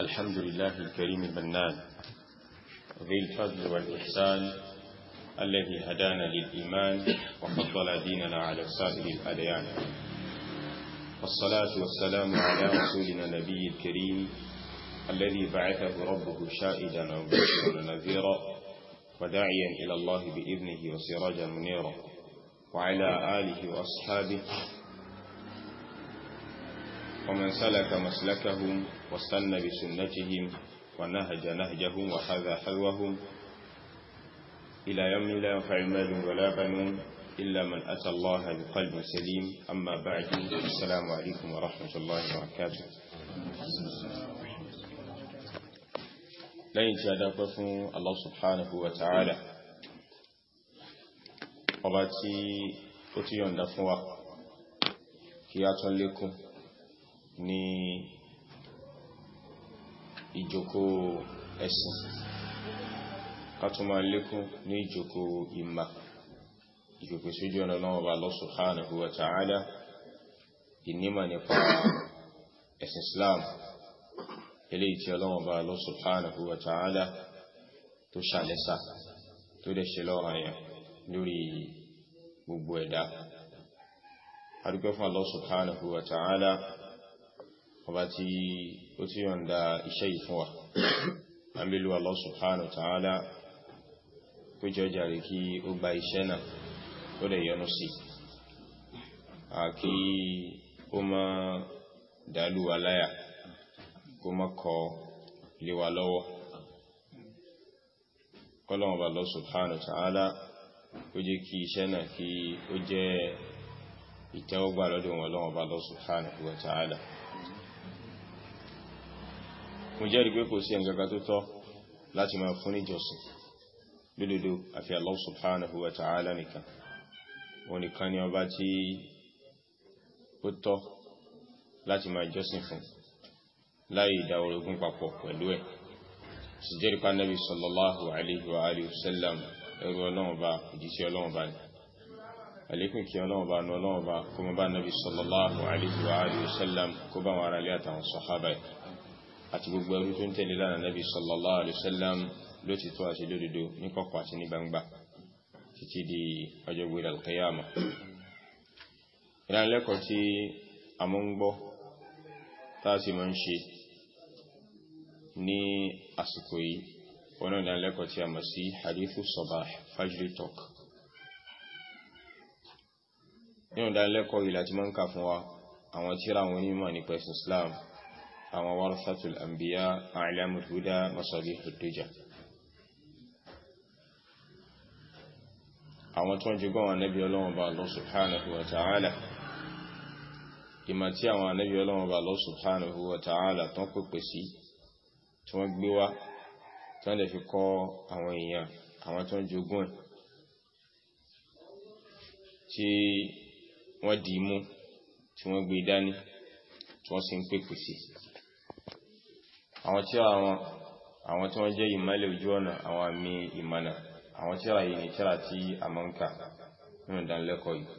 الحمد لله الكريم المنان ذي الفضل والإحسان الذي هدانا للإيمان وفضل ديننا على سائر الأديان والصلاة والسلام على رسولنا نبي الكريم الذي بعثه ربه شائدا ومبشرا ونذيرا وداعيا إلى الله بإذنه وسراجا منيرا وعلى آله وأصحابه ومن سلك مسلكهم واستنى بسنتهم ونهج نهجهم وحذا حذوهم إلى يوم لا ينفع مال ولا بنون إلا من أتى الله بقلب سليم أما بعد السلام عليكم ورحمة الله وبركاته lẹ́yìn tí a dápẹ́ fún Allah subhanahu wa ta'ala ọba tí ó tí yọ̀nda fún wa kí a tún lékún ní ìjòkó ẹ̀sìn ká tún máa lékún ní ìjòkó ìmà ìjòkó sójú ọ̀nà náà ọba Allah subhanahu wa ta'ala ìnímà nípa ẹ̀sìn Islam eléyìí tí ọlọ́wọ́n bá Allah subhanahu wa ta'ala tó ṣàlẹ́sà tó dẹ̀ ṣe lọ́rọ̀ àyàn lórí gbogbo ẹ̀dá adúgbẹ́ fún Allah subhanahu wa ta'ala ọba tí ó tí yọ̀nda iṣẹ́ yìí fún wa àmìlú Allah subhanahu wa ta'ala kó jẹ́ jàrí kí ó gba iṣẹ́ náà ó dẹ̀ yọ́nú sí àkí ó má dàlú aláyà kó má kọ lé wa lọ́wọ́ kọ́lọ́wọ́n bá lọ subhanahu wa ta'ala ó jẹ́ kí iṣẹ́ náà kí ó jẹ́ ìtẹ́wọ́gbà lọ́dọ̀ wọn lọ́wọ́ bá lọ subhanahu wa ta'ala mo jẹ́rìí pé kò sí ẹ̀ngàgà tó tọ́ láti máa fún níjọsìn lódodo àfi Allah subhanahu wa ta'ala nìkan wọn nìkan ni ọba tí ó tọ́ láti máa jọ́sìn fún láì ìdá orogún papọ̀ pẹ̀lú ẹ̀ sì jẹ́rìí pa Nabi sallallahu alaihi wa alihi wasallam ẹrú ọlọ́run bá òjíṣẹ́ ọlọ́run bá ní àlékún kí ọlọ́run bá ní ọlọ́run bá kó mọ́ bá Nabi sallallahu alaihi wa alihi wasallam kó bá wọn ara lé àtàwọn sọ̀hábà àti gbogbo ẹrú tó ń tẹ̀lé lánàá Nabi sallallahu alaihi wasallam ló ti tó àti lódodo ní kọ̀kọ̀ àti ní gbangba títí di ọjọ́ gbé al-qiyama ìrànlẹ́kọ̀ọ́ tí a mọ́ ń gbọ́ tá a sì mọ́ ń ṣe ní àsìkò yìí wọ́n náà dánilẹ́kọ̀ọ́ tí a mọ̀ sí hadithu sabah fajri talk nínú dánilẹ́kọ̀ọ́ yìí láti máa ń kà fún wa àwọn tíra àwọn onímọ̀ nípa ẹ̀sìn Islam àwọn warathatul anbiya a'lamul huda masabihud duja àwọn tó ń jogún àwọn anábì ọlọ́wọ́n bá Allah subhanahu wa ta'ala ìmọ̀ tí àwọn anábì ọlọ́wọ́n bá Allah subhanahu wa ta'ala tán pèpè sí tí wọ́n gbé wá tí wọ́n lè fi kọ́ àwọn èèyàn àwọn tó ń jogún ẹ̀ tí wọ́n dì í mú tí wọ́n gbé dání tí wọ́n sì ń pèpè sí àwọn tí àwọn àwọn tí wọ́n jẹ́ ìmọ́lẹ̀ ojú ọ̀nà àwọn àmì ìmọ̀nà àwọn tíra yìí ni tíra tí a mọ́ ń kà nínú ìdánilẹ́kọ̀ọ́ yìí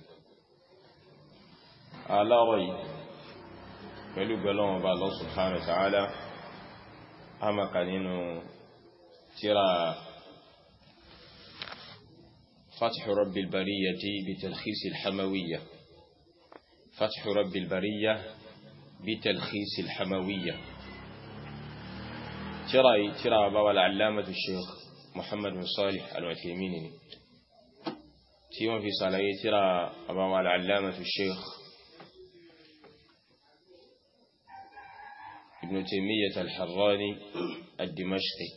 aláwọ̀ yìí pẹ̀lú gbẹ́lọ́wọ́n bá Allah subhanahu wa ta'ala amaka nínú tíra fathu rabbil bariyyati bi talkhis al-hamawiyya fathu rabbil bariyya bi talkhis al-hamawiyya tíra yìí tíra bá wà al'allamatu sheikh muhammad bin salih al-Uthaymeen ni tí wọ́n fi sàlàyé tíra bá wà al'allamatu sheikh ابن تيمية الحراني الدمشقي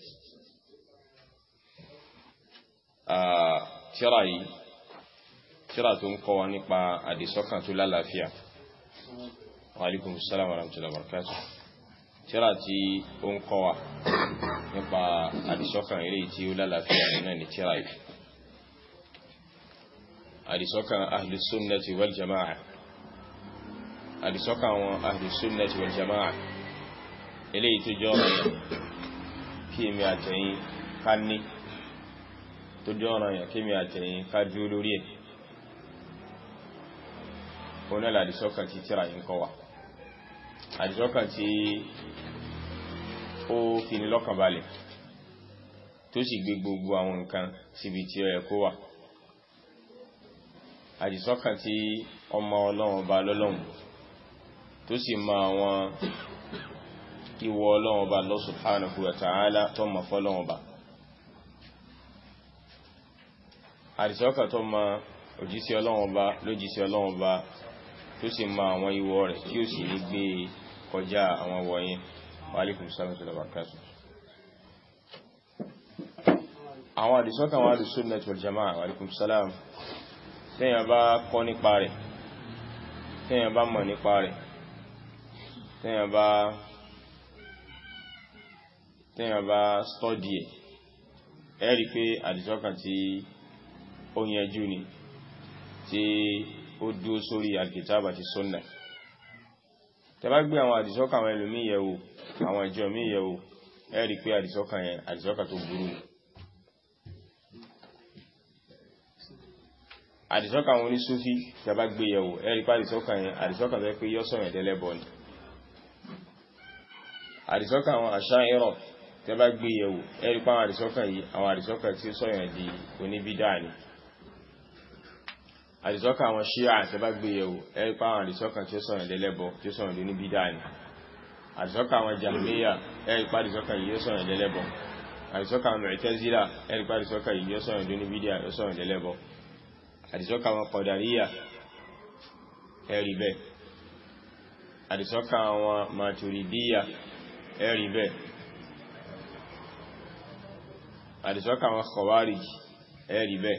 tíráyì tíra tó ń kọ́ wa nípa àdìsọ́kàn tó lálàáfíà wa alaikum salam wa rahmatullahi wa barakatuh tíra tí ó ń kọ́ wa nípa àdìsọ́kàn eré tí ó lálàáfíà náà ni tíráyì àdìsọ́kàn ahlus sunnati wal jama'a àdìsọ́kàn àwọn ahlus sunnati wal jama'a eléyìí tó jọ ọ̀rọ̀ yẹn kí èmi àtẹ̀yìn ká ní tó jọ ọ̀rọ̀ yẹn kí èmi àtẹ̀yìn ká dúró lórí ẹ̀ òun náà àdìsọ́kàn tí tíra yìí ń kọ́ wa àdìsọ́kàn tí ó fi ní lọ́kàn balẹ̀ tó sì gbé gbogbo àwọn nǹkan síbi tí ó yẹ kó wà àdìsọ́kàn tí ọmọ ọlọ́run ọba lọ́lọ́run tó sì mọ àwọn ìwọ ọlọ́run ọba Allah subhanahu wa ta'ala tó mọ̀ fọ́lọ́run ọba àdìsọ́kàn tó mọ òjíṣẹ́ ọlọ́run ọba lójíṣẹ́ ọlọ́run ọba tó sì mọ àwọn ìwọ rẹ̀ tí ó sì ní gbé kọjá àwọn wọ̀nyí wa alaikum salam tó lọ́wọ́ kásù àwọn àdìsọ́kàn wà lè sunnah wal jama'a wa alaikum salam tẹ́yàn bá kọ́ nípa rẹ̀ tẹ́yàn bá mọ̀ nípa rẹ̀ tẹ́yàn bá tẹ́yàn bá stọ́dì ẹ̀ ẹ́ rí pé àdìsọ́kàn tí ó yẹjú ni tí ó dúó sórí alkitaba ti sunna tẹ́ bá gbé àwọn àdìsọ́kàn àwọn ẹlòmí yẹ̀wò àwọn ìjọ mí yẹ̀wò ẹ́ rí pé àdìsọ́kàn yẹn àdìsọ́kàn tó burú ni àdìsọ́kàn àwọn onísúfí tẹbá gbé yẹ̀wò ẹ̀rí pa àdìsọ́kàn yẹn àdìsọ́kàn tó pé yọ́ sọ̀rọ̀ ẹ̀dẹ́lẹ́bọ̀ ni àdìsọ́kàn àwọn àṣáírọ̀ tẹbá gbé yẹ̀wò ẹ̀rí pa àwọn àdìsọ́kàn yìí àwọn àdìsọ́kàn tí ó sọ̀rọ̀ di oníbídà ni àdìsọ́kàn àwọn ṣíà tẹbá gbé yẹ̀wò ẹ̀rí pa àwọn àdìsọ́kàn tí ó sọ̀rọ̀ ẹ̀dẹ́lẹ́bọ̀ tí ó sọ̀rọ̀ di oníbídà ni àdìsọ́kàn àwọn jàmíyà ẹ̀rí pa àdìsọ́kàn yìí ó sọ̀rọ̀ ẹ̀dẹ́lẹ́bọ̀ àdìsọ́kàn àwọn mu'tazila ẹ̀rí pa àdìsọ́kàn yìí ó sọ̀rọ̀ di oníbídà ó sọ̀rọ̀ ẹ̀dẹ́lẹ́bọ̀ àdìsọ́kà àwọn kọ̀dàríyà ẹ̀rì bẹ́ àdìsọ́kà àwọn maturidíyà ẹ̀rì bẹ́ àdìsọ́kà àwọn khawarij ẹ̀rì bẹ́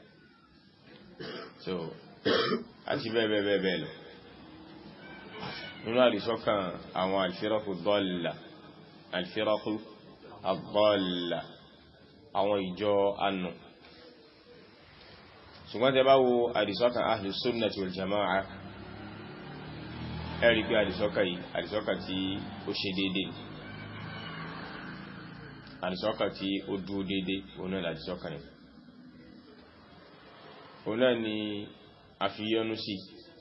so àti bẹ́ẹ̀ bẹ́ẹ̀ bẹ́ẹ̀ bẹ́ẹ̀ lọ nínú àdìsọ́kà àwọn alfiraku dọ́ọ̀lá alfiraku àdọ́ọ̀lá àwọn ìjọ anù ṣùgbọ́n tẹ bá wo àdìsọ́kàn ahlu sunnati wal jama'a ẹ̀rí pé àdìsọ́kà yìí àdìsọ́kà tí ó ṣe dédé àdìsọ́kà tí ó dúó dédé òun náà àdìsọ́kà yìí òun náà ni a fi yọ́nú sí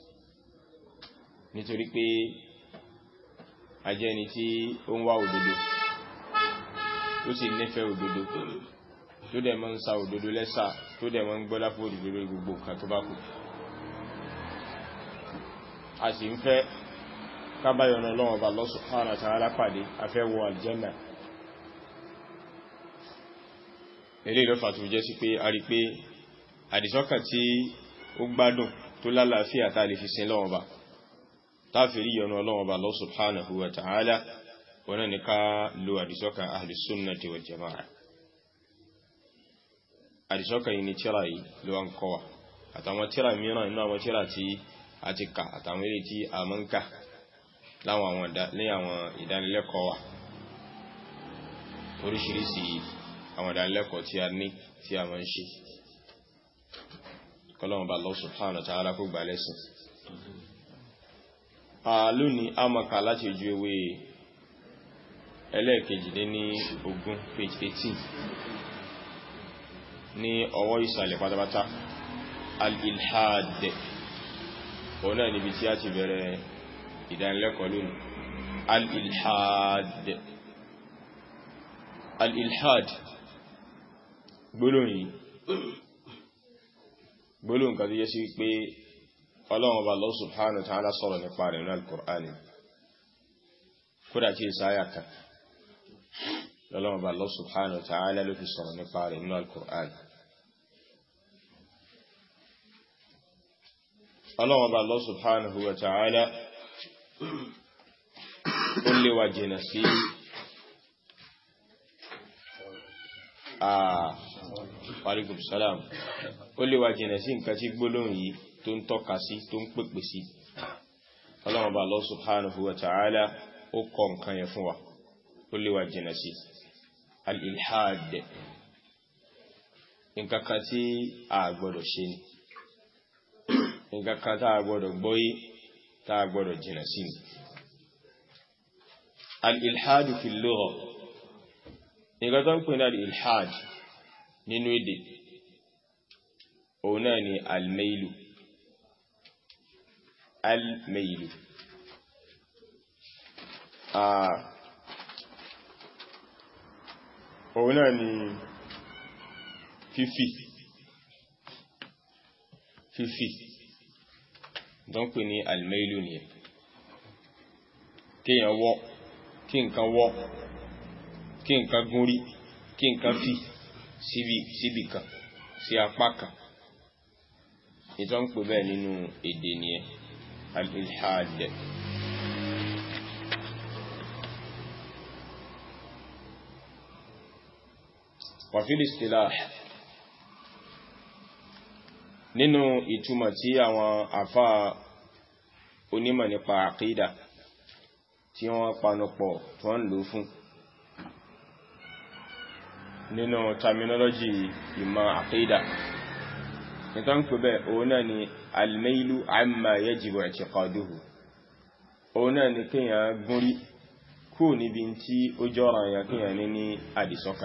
nítorí pé a jẹ́ ẹni tí ó ń wá òdodo tó sì nífẹ̀ẹ́ òdodo tó dẹ̀ mọ́ ń sa òdodo lẹ́sà tó dẹ̀ mọ́ ń gbọ́lá fún òdodo lórí gbogbo nǹkan tó bá kù a sì ń fẹ́ kábáyọ̀nà lọ́wọ́ bá Allah subhanahu wa ta'ala pàdé afẹ́ wọ aljanna ilé ìlọ́fà tó jẹ́ sí pé a rí pé àdìsọ́kàn tí ó gbádùn tó lálàáfíà tá lè fi sin lọ́wọ́ bá táfìrí yọ̀nà lọ́wọ́ bá Allah subhanahu wa ta'ala wọn ni ká lo àdìsọ́kàn ahli sunnati wal jama'a àdìsọ́kàn yìí ni tíra yìí ló wá ń kọ́ wa àtàwọn tíra mìíràn inú àwọn tíra tí a ti kà àtàwọn eré tí a mọ́ ń kà láwọn àwọn ìdánilẹ́kọ̀ọ́ wa oríṣiríṣi àwọn ìdánilẹ́kọ̀ọ́ tí a ní tí a mọ́ ń ṣe kọ́lọ́wọ́n bá Allah subhanahu wa ta'ala kó gbà lẹ́sìn lónìí a mọ̀ ká láti ojú ewé ẹlẹ́ẹ̀kejì lé ní ogún page 18 ní ọwọ́ ìsàlẹ̀ pátápátá al-ilhad òun náà níbi tí a ti bẹ̀rẹ̀ ìdánilẹ́kọ̀ọ́ lónìí al-ilhad al-ilhad gbólóhùn yìí gbólóhùn kan tó yẹ sí pé ọlọ́run ọba Allah subhanahu wa ta'ala sọ̀rọ̀ nípa rẹ̀ ní al-Qur'ani kódà tí ìsáyà kan lọ́lọ́run ọba Allah subhanahu wa ta'ala ló fi sọ̀rọ̀ nípa rẹ̀ ní al-Qur'ani ọlọ́run ọba Allah subhanahu wa ta'ala ó lè wà jìnà sí àwàríkùn salam ó lè wà jìnà sí nǹkan tí gbólóhùn yìí tó ń tọ́ka sí tó ń pèpè sí ọlọ́run ọba Allah subhanahu wa ta'ala ó kọ nǹkan yẹn fún wa ó lè wà jìnà sí al-ilhad nǹkan kan tí a gbọ́dọ̀ ṣe ni nǹkan kan tá a gbọ́dọ̀ gbọ́yé tá a gbọ́dọ̀ jìnà sí ni al-ilhad fi lugha nǹkan tó ń pè ní al-ilhad nínú èdè òun náà ni al-mailu al-mailu òun náà ni fífì fífì tó ń pè ní almailu nìyẹn kíyàn wọ́ kí nǹkan wọ́ kí nǹkan gúnrí kí nǹkan fì síbi síbi kan sí apá kan ìtọ́ ń pè bẹ́ẹ̀ nínú èdè nìyẹn al-ilhad wa fil istilah nínú ìtumọ̀ tí àwọn àfá onímọ̀ nípa àkídà tí wọ́n panupọ̀ tó ń lò fún nínú terminology ìmọ̀ àkídà nítorí ń pè bẹ́ òun náà ni almailu amma yajibu i'tiqaduhu òun náà ni kíyàn gúnrí kú níbi tí ó jọ́ra yàn kíyàn ní ní àdìsọ́kà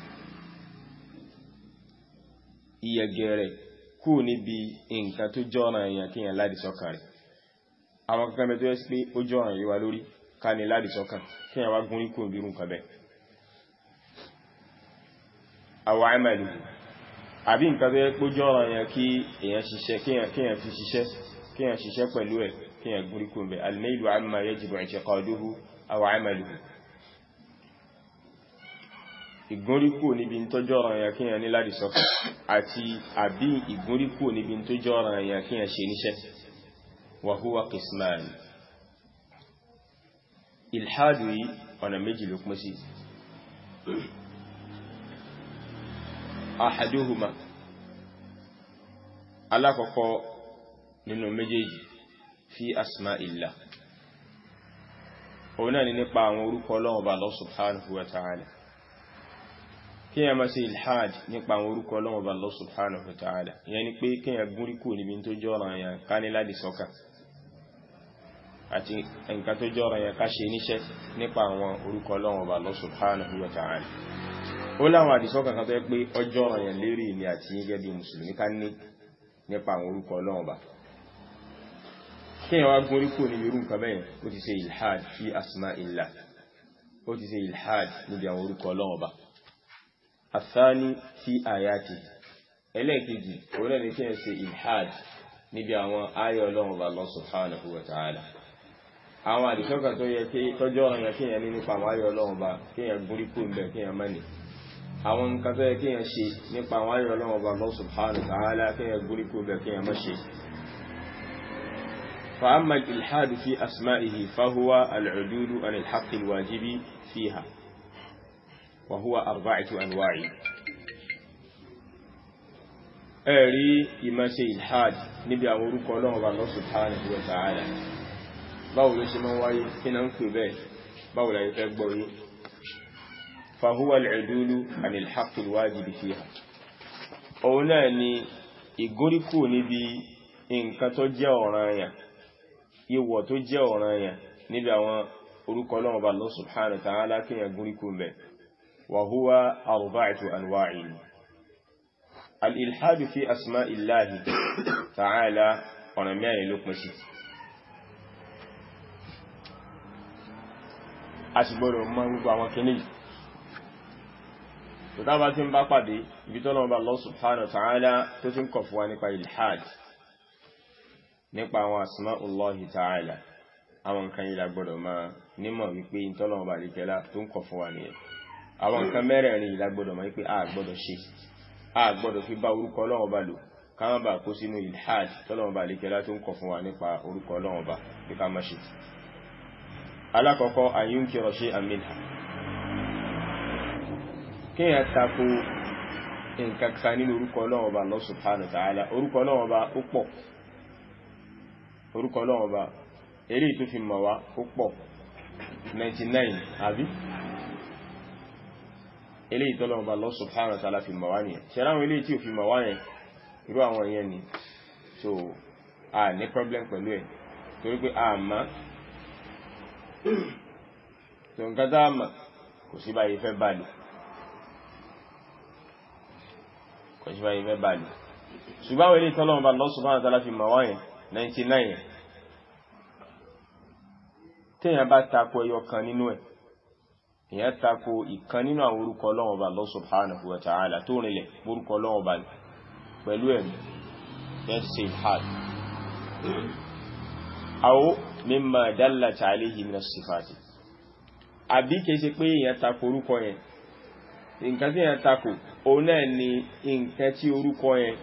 iyẹgẹrẹ kú níbi nǹkan tó jọ́ra yàn kíyàn ládìsọ́kà rẹ̀ àwọn kankan bẹ tó yẹ sí pé ó jọ́ra yìí wá lórí ká ní ládìsọ́kà kíyàn wá gúnrí kú níbi nǹkan bẹ́ẹ̀ àwọn àmàlù àbí nǹkan tó yẹ pé jọ́ ọ̀rọ̀ yẹn kí èyàn ṣiṣẹ́ kíyàn fi ṣiṣẹ́ kíyàn ṣiṣẹ́ pẹ̀lú ẹ̀ kíyàn gúrí kún bẹ̀ almailu amma yajibu i'tiqaduhu aw amaluhu ìgúnríkù níbi tó jọ́ ọ̀rọ̀ yẹn kíyàn ní láti sọ́kà àti àbí ìgúnríkù níbi tó jọ́ ọ̀rọ̀ yẹn kíyàn ṣe níṣẹ́ wa huwa qisman ilhadu yìí ọ̀nà méjì ló pín sí ahaduhuma alákọ̀ọ́kọ́ nínú méjèèjì fi asma illa òun náà ni nípa àwọn orúkọ Ọlọ́run Ọba Allah subhanahu wa ta'ala kí yẹn máa ṣe ilhad nípa àwọn orúkọ Ọlọ́run Ọba Allah subhanahu wa ta'ala ìyẹn ni pé kí yẹn gúnrí kú níbi tó jọ́ra yẹn ká ní láti sọ́kà àti nǹkan tó jọ́ra yẹn ká ṣe níṣẹ́ nípa àwọn orúkọ Ọlọ́run Ọba Allah subhanahu wa ta'ala ó láwọn àdìsọ́kàn kan tó yẹ pé ọjọ́ ọ̀rọ̀ yẹn lérí ni àti gẹ́gẹ́ bí mùsùlùmí ká ní nípa àwọn orúkọ ọlọ́run ọba kíyàn wá gún oríkò níbi irú nǹkan bẹ́yẹn ó ti ṣe ilhad fi asma illah ó ti ṣe ilhad níbi àwọn orúkọ ọlọ́run ọba athani fi ayati ẹlẹ́ẹ̀kejì òun náà ni kíyàn ṣe ilhad níbi àwọn ayé ọlọ́run ọba Allah subhanahu wa ta'ala àwọn àdìsọ́kàn tó yẹ kí tọ́jọ́ ọ̀rọ̀ yẹn kíyàn ní nípa àwọn ayé ọlọ́run ọba kíyàn gún oríkò ń bẹ̀ kíyàn mẹ́ni àwọn nǹkan tó yẹ kí yẹn ṣe nípa àwọn ayọ̀ ọlọ́wọ́ bá Allah subhanahu wa ta'ala kí yẹn gúrí kó bẹ̀ kí yẹn má ṣe فأما الإلحاد في أسمائه فهو العدول عن الحق الواجب فيها وهو أربعة أنواع ẹ̀rí ìmá ṣe ilhad níbi àwọn orúkọ ọlọ́run bá Allah subhanahu wa ta'ala báwo ló ṣe máa wáyé kí náà ń pè bẹ́ẹ̀ báwo la fẹ́ gbọ́ yìí فهو العدول عن الحق الواجب فيها òun náà ni ìgóríkù níbi nǹkan tó jẹ́ ọ̀ranyàn ìwọ̀ tó jẹ́ ọ̀ranyàn níbi àwọn orúkọ Ọlọ́run Ọba Allah subhanahu wa ta'ala kíyàn gúríkù mẹ́ wa huwa arba'atu anwa'in al-ilhadu fi asma'illahi ta'ala ọ̀nà mẹ́rin ló pín sí a sì gbọ́dọ̀ mọ̀ gbogbo àwọn kìnnìyàn tó dábá tí ń bá pàdé ibi tó lọ́wọ́ bá Allah subhanahu wa ta'ala tó tí ń kọ̀ fún wa nípa ilhad nípa àwọn asma'ullahi ta'ala àwọn nǹkan yìí lágbọ́dọ̀ máa nímọ̀ wípé ìtọ́lọ́wọ́ bá líkẹ́lá tó ń kọ̀ fún wa nìyẹn àwọn nǹkan mẹ́rẹ̀ẹ̀rin yìí lágbọ́dọ̀ máa wípé a gbọ́dọ̀ ṣe a gbọ́dọ̀ fi bá orúkọ Ọlọ́run bá lò káwọn bá kó sínú ilhad tọ́lọ́wọ́ bá líkẹ́lá tó ń kọ̀ fún wa nípa orúkọ Ọlọ́run bá bí ká má ṣe alákọ̀ọ́kọ́ an yunkira shay'an minha kíyàn tako nǹkan kan nínú orúkọ Ọlọ́run Ọba Allah subhanahu wa ta'ala orúkọ Ọlọ́run Ọba ó pọ̀ orúkọ Ọlọ́run Ọba eré tó fi mọ̀ wá ó pọ̀ 99 àbí eré ìtọ́lọ́run Ọba Allah subhanahu wa ta'ala fi mọ̀ wá nìyẹn ṣe ráwọn eré tí ò fi mọ̀ wá yẹn irú àwọn èèyàn ni so a ní problem pẹ̀lú ẹ̀ torí pé a mọ̀ tó nǹkan tá a mọ̀ kò sí báyìí fẹ́ bá lò kọ̀ṣíwá ìfẹ́ bàlì ṣùgbọ́n àwọn ilé ìtọ́lọ́wọ́n bá Allah subhanahu wa ta'ala fi mọ̀ wáyẹn 99 tíyàn bá tako ẹyọ kan nínú ẹ̀ ìyẹn tako ìkan nínú àwọn orúkọ Ọlọ́run Ọba Allah subhanahu wa ta'ala tó rìnlẹ̀ orúkọ Ọlọ́run Ọba ni pẹ̀lú ẹ̀mí yẹn ti ṣe ìhàd aw mimma dallat alayhi min as-sifati àbí kìí ṣe pé ìyẹn tako orúkọ yẹn nǹkan tí ìyẹn tako òun náà ni nǹkan tí orúkọ yẹn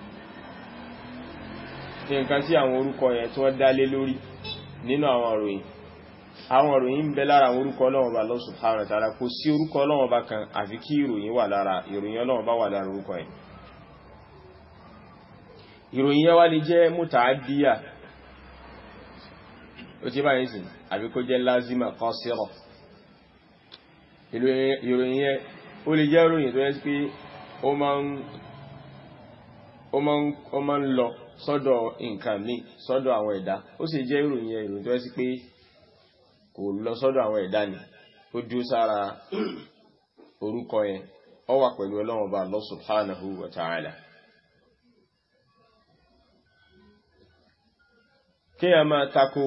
nǹkan tí àwọn orúkọ yẹn tí wọ́n dá lé lórí nínú àwọn ìròyìn àwọn ìròyìn ń bẹ lára àwọn orúkọ Ọlọ́run Ọba Allah subhanahu wa ta'ala kò sí orúkọ Ọlọ́run Ọba kan àfi kí ìròyìn wà lára ìròyìn Ọlọ́run Ọba wà lára orúkọ yẹn ìròyìn yẹn wá lè jẹ́ muta'addiya ó ti báyìí sí àbí kó jẹ́ lázima qasira ìròyìn yẹn ó lè jẹ́ ìròyìn tó yẹ pé ó máa ń lọ sọ́dọ̀ nǹkan míì sọ́dọ̀ àwọn ẹ̀dá ó sì jẹ́ ìròyìn yẹn ìròyìn tó yẹ sí pé kò lọ sọ́dọ̀ àwọn ẹ̀dá ni ó dúró sára orúkọ yẹn ó wà pẹ̀lú Ọlọ́run Ọba Allah subhanahu wa ta'ala kí a máa tako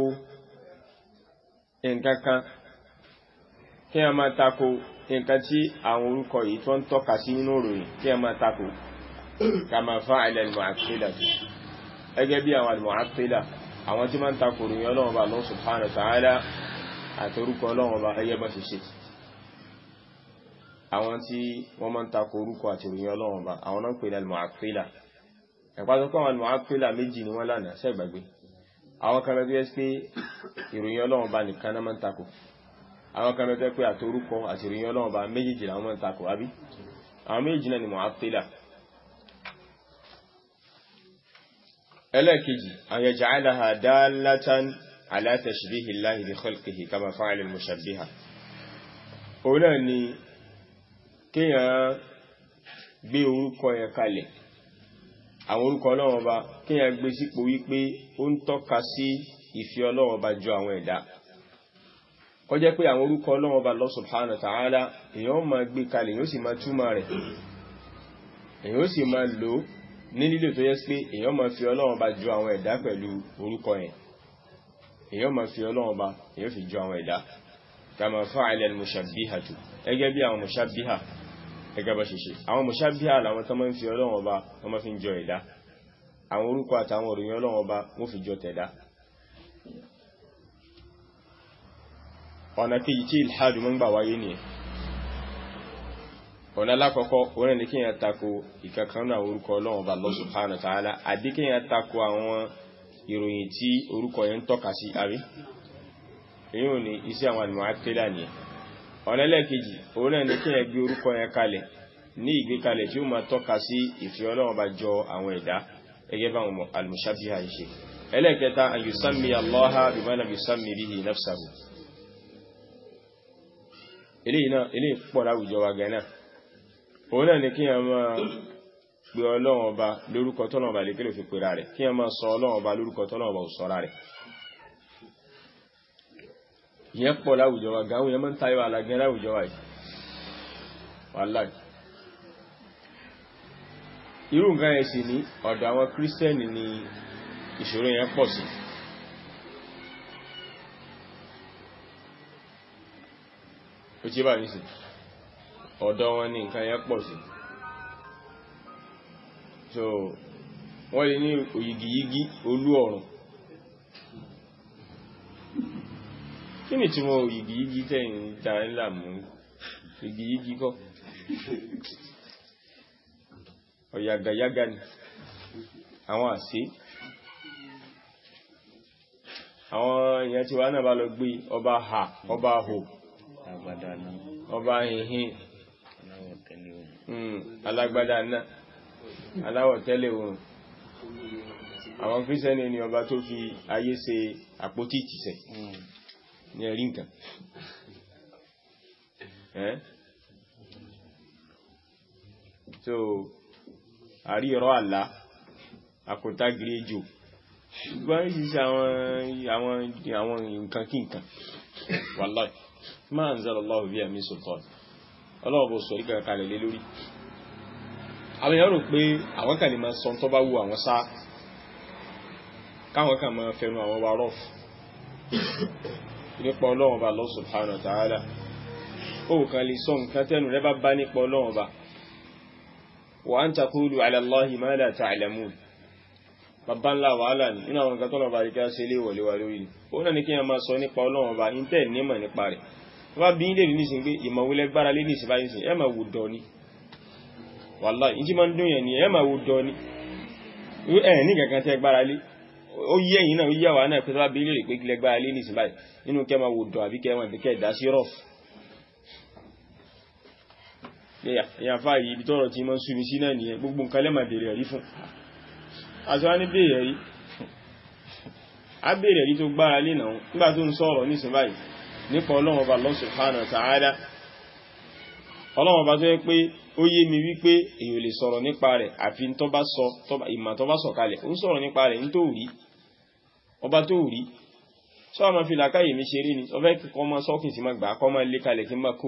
nǹkan kan kí a máa tako nǹkan tí àwọn orúkọ yìí tó ń tọ́ka sí nínú ìròyìn kí a máa tako kama fa'ala al-mu'attila ẹgẹ́ bí àwọn al-mu'attila àwọn tí máa ń tako ìròyìn Ọlọ́run Ọba Allah subhanahu wa ta'ala àti orúkọ Ọlọ́run Ọba ẹyẹ bá ṣe ṣe àwọn tí wọ́n máa ń tako orúkọ àti ìròyìn Ọlọ́run Ọba àwọn náà ń pè ní al-mu'attila ẹ̀pàtàkọ́ àwọn al-mu'attila méjì ni wọ́n lánàá sẹ́gbàgbé àwọn kan lọ́dún yẹ́ pé ìròyìn Ọlọ́run bá nìkan náà máa ń takò àwọn kan lọ́dún pé àtorúkọ àti ìròyìn Ọlọ́run bá méjèèjì làwọn máa ń takò àbí àwọn méjèèjì náà ni Mu'attila ẹlẹ́ẹ̀kejì an yaj'alaha dallatan ala tashbihi Allahi bi khalqihi kama fa'ala al-mushabbiha òun náà ni kéèyàn gbé orúkọ yẹn kalẹ̀ àwọn orúkọ ọlọ́run ọba kíyàn gbé sípò wípé ó ń tọ́ka sí ìfẹ́ ọlọ́run ọba ju àwọn ẹ̀dá kó jẹ́ pé àwọn orúkọ ọlọ́run ọba Allah subhanahu wa ta'ala èyàn máa gbé kalẹ̀ èyàn sì máa túmọ̀ rẹ̀ èyàn sì máa lò ní lílò tó yẹ pé èyàn máa fi ọlọ́run ọba ju àwọn ẹ̀dá pẹ̀lú orúkọ yẹn èyàn máa fi ọlọ́run ọba èyàn fi ju àwọn ẹ̀dá kama fa'ala al-mushabbihatu ẹgẹ́ bí àwọn mushabbiha gẹ́gẹ́ bá ṣe ṣe àwọn mọ̀ṣábíà làwọn tó máa ń fi ọlọ́run ọba wọ́n máa fi ń jọ ẹ̀dá àwọn orúkọ àtàwọn òròyìn ọlọ́run ọba wọ́n fi jọ tẹ̀dá ọ̀nà kejì tí ìlhàdù mọ́ ń gbà wáyé nìyẹn ọ̀nà alákọ̀ọ́kọ́ orin ní kíyàn tako ìkankan náà orúkọ ọlọ́run ọba Allah subhanahu wa ta'ala àbí kíyàn tako àwọn ìròyìn tí orúkọ yẹn ń tọ́ka sí àrí èyí ò ní iṣẹ́ àwọn àlùmọ́ àtẹ́lá nìyẹn ọ̀nà ẹlẹ́ẹ̀kejì òun náà ní kí ẹ gbé orúkọ yẹn kalẹ̀ ní ìgbékalẹ̀ tí ó máa tọ́ka sí ìfẹ́ Ọlọ́run bá jọ àwọn ẹ̀dá gẹ́gẹ́ bá àwọn al-mushabbiha ṣe ẹlẹ́ẹ̀kẹta an yusammi Allaha bima lam yusammi bihi nafsahu eléyìí náà eléyìí pọ̀ láwùjọ wa gẹ̀ náà òun náà ní kí ẹ máa pe Ọlọ́run ọba lórúkọ tọ́lọ́run ọba lékèlè fi pera rẹ̀ kí ẹ máa sọ Ọlọ́run ọba lórúkọ tọ́lọ́run ọba ò sọ́ra rẹ̀ ìyẹn pọ̀ láwùjọ wa gáwọn yẹn mọ́ ń tayọ alagẹ́ láwùjọ wa yìí wàláì irú nǹkan yẹn sì ní ọ̀dọ̀ àwọn kírísítẹ́nì ni ìṣòro yẹn pọ̀ sí ó tí bá ní sí ọ̀dọ̀ wọn ni nǹkan yẹn pọ̀ sí so wọ́n lè ní òyìgìyígí olú ọ̀run kí ni tí wọ́n òyìgìyígí tẹ́yìn dá ńlá mú òyìgìyígí kọ́ ọ̀yàgàyàgà ni àwọn àṣí àwọn èèyàn tí wà náà bá lọ gbé ọba ha ọba hò ọba hìhìn alágbádá náà aláwọ̀ tẹ́lẹ̀ oòrùn àwọn kírísẹ́nì ni ọba tó fi ayé ṣe àpótí ìtìsẹ̀ ní ẹ̀rí nǹkan so àrí ọ̀rọ̀ àlá àkótá gíréjò gbọ́n ìsìsẹ́ àwọn nǹkan kí nǹkan wallahi ma anzalallahu biha min sultan ọlọ́ọ̀bọ̀ sọ ìgbà kalẹ̀ lé lórí àwọn èèyàn rò pé àwọn kan lè máa sọ tó bá wù àwọn sá káwọn kan máa fẹnu àwọn wa rọ́f nípa ọlọ́wọ̀n bá Allah subhanahu wa ta'ala ó kàn lè sọ nǹkan tẹ́nu rẹ bá bá nípa ọlọ́run ọba wa an taqulu ala Allahi ma la ta'lamun bàbá ńlá wàhálà ní inú àwọn nǹkan tọ́lọ̀ bá rí kí á ṣe lé wọlé wa lórí ni ó náà ní kí a máa sọ nípa ọlọ́run ọba intẹ́ nímọ̀ nípa rẹ̀ wọ́n bí ilé rí nísìn pé ìmọ̀wílẹ̀ gbára lé nísìn báyìí sìn ẹ máa wù dọ̀ ni wàláhì ìjí máa ń dún yẹn ni ẹ máa wù dọ̀ ni ẹ ní kankan tẹ́ gbára lé ó yẹ yìí náà ó yẹ wà náà pé tó bá bí ilé rí pé kílẹ̀ gbára lé nísìn báyìí nínú kẹ́ máa wù dọ̀ àbí kẹ́ máa bí kẹ́ dá sí rọ̀f èèyàn fáyì ibi tọ́rọ̀ tí máa ń súnmi sí náà nìyẹn gbogbo nǹkan lẹ́mà bèèrè rí fún àti wá ní bèèrè rí a bèèrè rí tó gbára lé náà nígbà tó ń sọ̀rọ̀ nísìn báyìí nípa ọlọ́run ọba Allah subhanahu wa ta'ala ọlọ́run ọba tó yẹ pé ó yé mi wípé èyàn lè sọ̀rọ̀ nípa rẹ̀ àfi tó bá sọ ìmọ̀ tó bá sọ kalẹ̀ ó ń sọ̀rọ̀ nípa rẹ̀ ní tó rí ọba tó rí sọ ma fi làkáyè mi ṣeré ni ọfẹ́ kọ́ mọ́ sọ́kìn sí ma gbà kọ́ mọ́ lé kalẹ̀ kí n má kó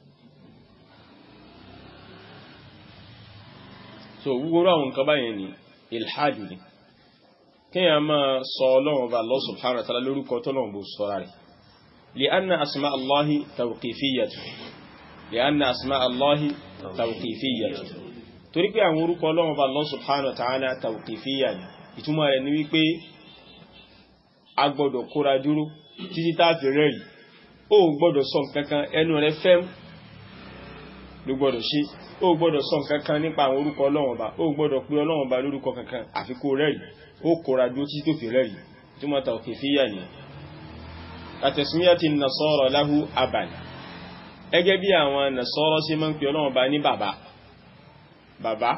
so gbogbo àwọn nǹkan báyẹn ni ilhadu ni kíyàn máa sọ ọlọ́run ọba Allah subhanahu wa ta'ala lórúkọ tọ́lọ́run bó sọ́ra rẹ̀ li'anna asma allahi tawqifiyyatu li'anna asma allahi tawqifiyyatu torí pé àwọn orúkọ ọlọ́run ọba Allah subhanahu wa ta'ala tawqifiyya ni ìtumọ̀ rẹ̀ ni wípé a gbọ́dọ̀ kóra dúró títí tá fi rẹ̀rì ó gbọ́dọ̀ sọ nǹkankan ẹnu rẹ̀ fẹ́m ló gbọ́dọ̀ ṣe ó gbọ́dọ̀ sọ nǹkankan nípa àwọn orúkọ ọlọ́run ọba ó gbọ́dọ̀ pé ọlọ́run ọba lórúkọ kankan àfi kó rẹ̀rì ó kóra dúró títí tó fi rẹ̀rì ìtumọ̀ tawqifiyya ni àtẹ̀símíyàtì nasọ́rọ̀ láhú abàn ẹgẹ́ bí àwọn nasọ́rọ̀ sí máa ń pè ọlọ́run bá ní bàbá bàbá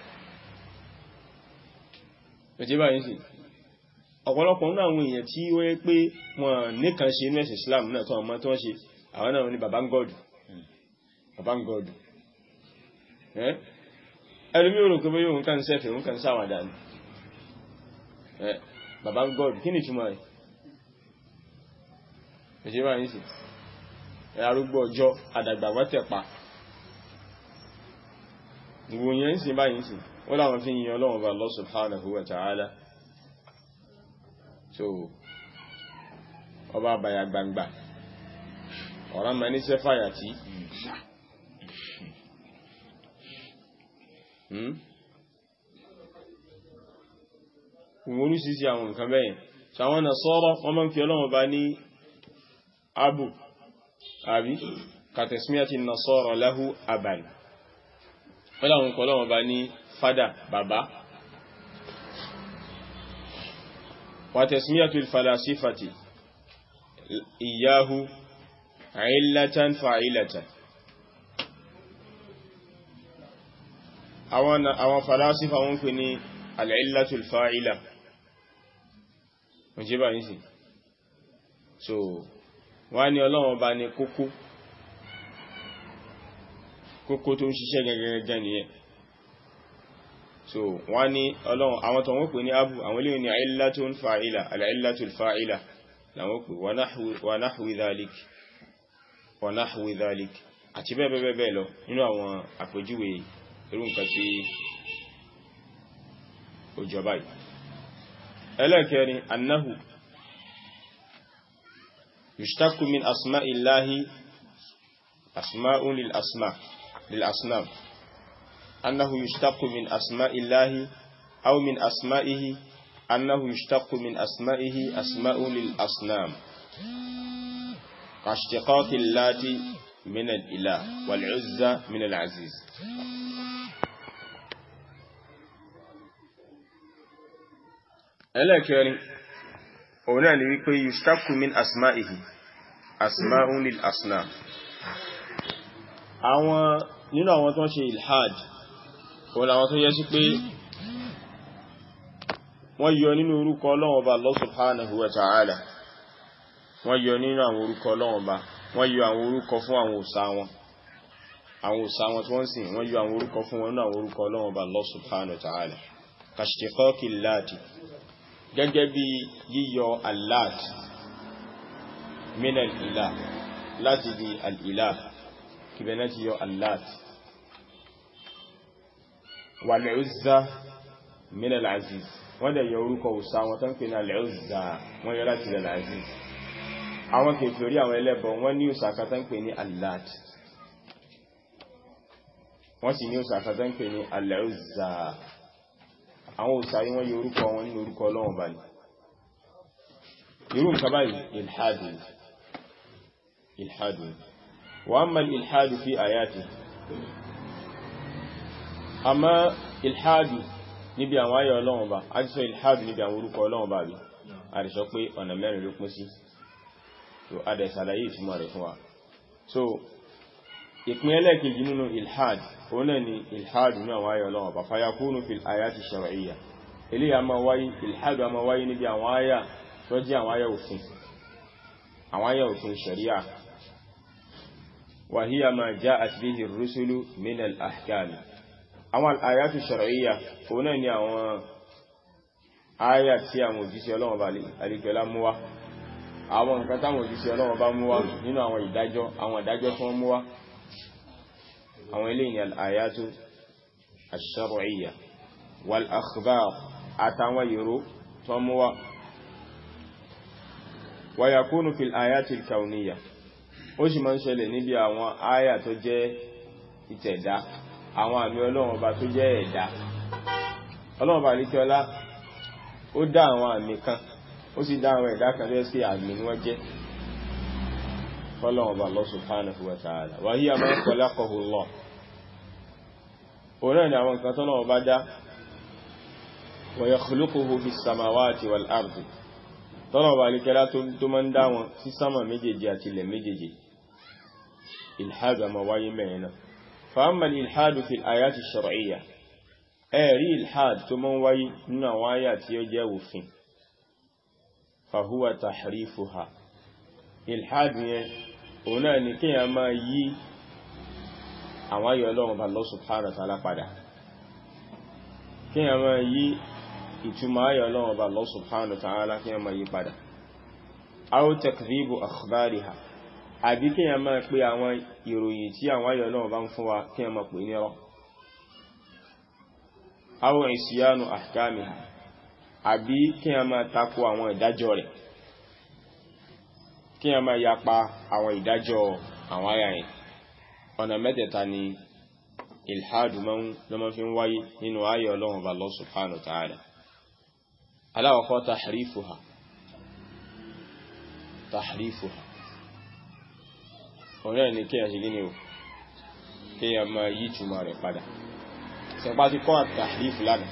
ẹ̀jẹ́ báyìí sí ọ̀pọ̀lọpọ̀ nínú àwọn èèyàn tí ó yẹ pé wọ́n nìkan ṣe inú ẹ̀sìn Islam náà tó ọmọ tó wọ́n ṣe àwọn náà ní bàbá ń gọ́ọ̀dù bàbá ń gọ́ọ̀dù ẹlùmí ò rò pé bóyá òun kàn sẹ́fẹ̀ òun kàn sáwàdà ní bàbá ń gọ́ọ̀dù kí ni ìtumọ̀ rẹ̀ ẹ̀ṣẹ́ bá yìí sí arúgbó ọjọ́ àdàgbà wátẹ̀pa ìwò yẹn sí bá yìí sí wọ́n láwọn fi yìn Ọlọ́run bá Allah subhanahu wa ta'ala so ọba àbàyà gbangba ọ̀rá ma ní sẹ́fàyà tí ìwọ̀n orísìí àwọn nǹkan bẹ́yẹn ṣàwọn Nasara wọ́n máa ń fi Ọlọ́run bá ní abu àbí kàtẹ̀símíyàtì nasọ́rọ̀ láhú àbàn wọ́n àwọn kọlọ́wọ́n bá ní fada bàbá wàtẹ̀símíyàtì falasífàtì ìyáhú àílátán fa'ilatan àwọn falasífà wọ́n pè ní al'illatul fa'ila wọ́n jẹ́ bá yìí sí so wọ́n ní ọlọ́run bá ní kókó kókó tó ń ṣiṣẹ́ gẹ́gẹ́gẹ́ nìyẹn so wọ́n ní ọlọ́run àwọn tó wọ́n pè ní abu àwọn ilé ní illatun fa'ila al'illatul fa'ila láwọn pè wa nahwi dhalik wa nahwi dhalik àti bẹ́ẹ̀ bẹ́ẹ̀ lọ nínú àwọn àpèjúwe irú nǹkan tí ó jọba yìí ẹlẹ́kẹrin annahu يشتق من أسماء الله أسماء للأسماء للأصنام أنه يشتق من أسماء الله أو من أسمائه أنه يشتق من أسمائه أسماء للأصنام كاشتقاق اللات من الإله والعزة من العزيز ẹlẹ́kẹrin òun náà ni wípé yushtaku min asma'ihi asma'un lil asnam àwọn nínú àwọn tó ń ṣe ilhad òun làwọn tó yẹ sí pé wọ́n yọ nínú orúkọ Ọlọ́run Ọba Allah subhanahu wa ta'ala wọ́n yọ nínú àwọn orúkọ Ọlọ́run Ọba wọ́n yọ àwọn orúkọ fún àwọn òsà wọn àwọn òsà wọn tí wọ́n sìn wọ́n yọ àwọn orúkọ fún wọn nínú àwọn orúkọ Ọlọ́run Ọba Allah subhanahu wa ta'ala kashtiqaqi láti gẹ́gẹ́ bí yíyọ allat min al-ilah láti di al-ilah kìbẹ̀ náà ti yọ allat wal-uzza min al-aziz wọ́n dẹ̀ yọ orúkọ òsà wọn tán pè ní al-uzza wọ́n yọ láti al-aziz àwọn kèfèrí àwọn ẹlẹ́bọ wọ́n ní òsà kan tán pè ní allat wọ́n sì ní òsà àkàtà ń pè ní al-Uzza àwọn òsà yí wọ́n yí orúkọ wọn nínú orúkọ ọlọ́run bá ní irú nǹkan báyìí ilhadu ilhadu wa amma ilhadu fi ayati amma ilhadu níbi àwọn ayọ̀ ọlọ́run bá a ti sọ ilhadu níbi àwọn orúkọ ọlọ́run bá rí a ti sọ pé ọ̀nà mẹ́rin ló pín sí so a dẹ̀ sàlàyé ìtumọ̀ rẹ̀ fún wa so ìpín ẹlẹ́ẹ̀kejì nínú ilhad òun náà ni ilhad ní àwọn ayọ̀ ọlọ́run bá fayakúnù fil ayati shar'iyya ilé a máa wáyé ilhad a máa wáyé níbi àwọn ayà tó jẹ́ àwọn ayà òfin àwọn ayà òfin sharia wa hiya ma ja'at bihi ar-rusulu min al-ahkam àwọn ayatu shar'iyya òun náà ni àwọn ayà tí àwọn òjíṣẹ́ ọlọ́run bá alìkẹ́lá mú wá àwọn nǹkan táwọn òjíṣẹ́ ọlọ́run bá mú wá nínú àwọn ìdájọ́ àwọn ìdájọ́ tí wọ́n mú wá àwọn ilé ni al-ayatu ash-shar'iyya wal akhbar àtàwọn ìró tó mú wá wa yakunu fil ayati al-kawniyya ó sì máa ń ṣẹlẹ̀ níbi àwọn áyà tó jẹ́ ìtẹ̀dá àwọn àmì ọlọ́run ọba tó jẹ́ ẹ̀dá ọlọ́run ọba àríkẹ́ọlá ó dá àwọn àmì kan ó sì dá àwọn ẹ̀dá kan lẹ́sí àmì ni wọ́n jẹ́ fọ́lọ́run ọba Allah subhanahu wa ta'ala wa hiya ma khalaqahu Allah òun náà ni àwọn nǹkan tọ́lọ́run ọba dá wa yakhluquhu fis samawati wal ardi tọ́lọ́run ọba àríkẹ́ọlá tó máa ń dá wọn sí sámà méjèèjì àti ilẹ̀ méjèèjì ilhad àmà wáyé mẹ́rin náà فأما الإلحاد في الآيات الشرعية أري الحاد ثم وي من آيات يجاو فين فهو تحريفها الحاد هنا نكي أما يي àwọn ayọ̀ ọlọ́run bá Allah subhanahu wa ta'ala padà kí a máa yí ìtumọ̀ ayọ̀ ọlọ́run bá Allah subhanahu wa ta'ala kí a máa yí padà aw takdhibu akhbariha àbí kí a máa pé àwọn ìròyìn tí àwọn ayọ̀ náà bá ń fún wa kí a máa pè ní ọ̀rọ̀ àwọn ìsìyánu àkámi àbí kí a máa tako àwọn ìdájọ́ rẹ̀ kí a máa yapa àwọn ìdájọ́ àwọn ayà yẹn ọ̀nà mẹ́tẹ̀ẹ̀ta ni ilhadu lọ́mọ́ fi ń wáyé nínú ayọ̀ ọlọ́run bá Allah subhanahu wa ta'ala aláwọ̀kọ́ tahrifuha tahrifuha ọ̀rẹ́ ni kí a ṣe gíní o kí a máa yí túnmà rẹ̀ padà ṣẹpá ti kọ́ àtàrífù lánàá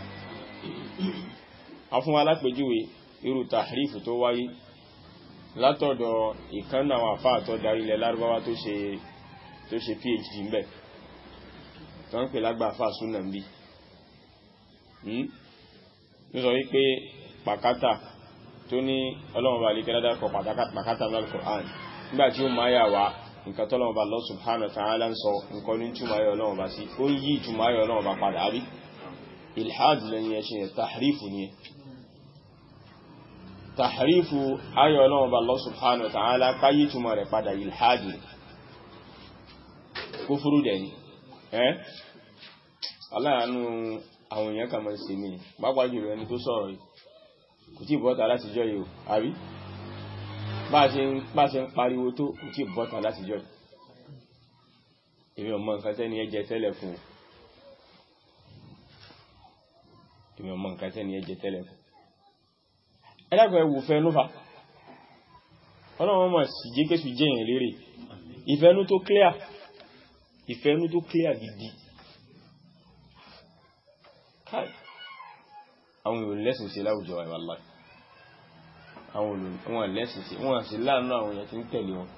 a fún alápèjúwe irú tàrífù tó wáyé látọ̀dọ̀ ìkánná àwọn àfáà tó darí ilẹ̀ lárúbáwá tó ṣe tó ṣe phd ń bẹ̀ tó ń pè lágbà àfáà súnà ń bí ní sọ wípé pàkátà tó ní ọlọ́run bá lè kẹ́lẹ́dá kọ pàkátà ní Al-Qur'an nígbàtí ó máa yà wá nǹkan tọ́lọ́wọ́ bá Allah subhanahu wa ta'ala ń sọ nǹkan ní túnmà ayọ̀ ọlọ́wọ́ bá sí ó yí túnmà ayọ̀ ọlọ́wọ́ bá padà rí ilhad lẹ́yìn ẹ̀ṣin ẹ̀ tàhrífù ni tàhrífù ayọ̀ ọlọ́wọ́ bá Allah subhanahu wa ta'ala ká yí túnmà rẹ̀ padà ilhad ni kúfúrú dẹ̀ ni ẹ́ aláàánú àwọn èèyàn kan máa ń ṣe mí pápá jùlọ ẹni tó sọ̀rọ̀ yìí kò tí ì bọ́ta láti jọ yìí o àbí bá ṣe ń pariwo tó kò tí bọ́ta láti jọ èmi ọmọ nǹkan tẹ́ni ẹjẹ tẹ́lẹ̀ fún èmi ọmọ nǹkan tẹ́ni ẹjẹ tẹ́lẹ̀ fún ẹlẹ́gbẹ̀ ẹwù fẹ́ ló fa ọlọ́wọ́n mọ̀ sí jẹ́ kéṣù jẹ́ ìyìn lérè ìfẹ́nú tó clear ìfẹ́nú tó clear gidi káì àwọn èèyàn lẹ́sìn sí láwùjọ wallahi àwọn olùwọ̀n lẹ́sìn sí wọ́n sì láàánú àwọn èèyàn tí ń tẹ̀lé wọn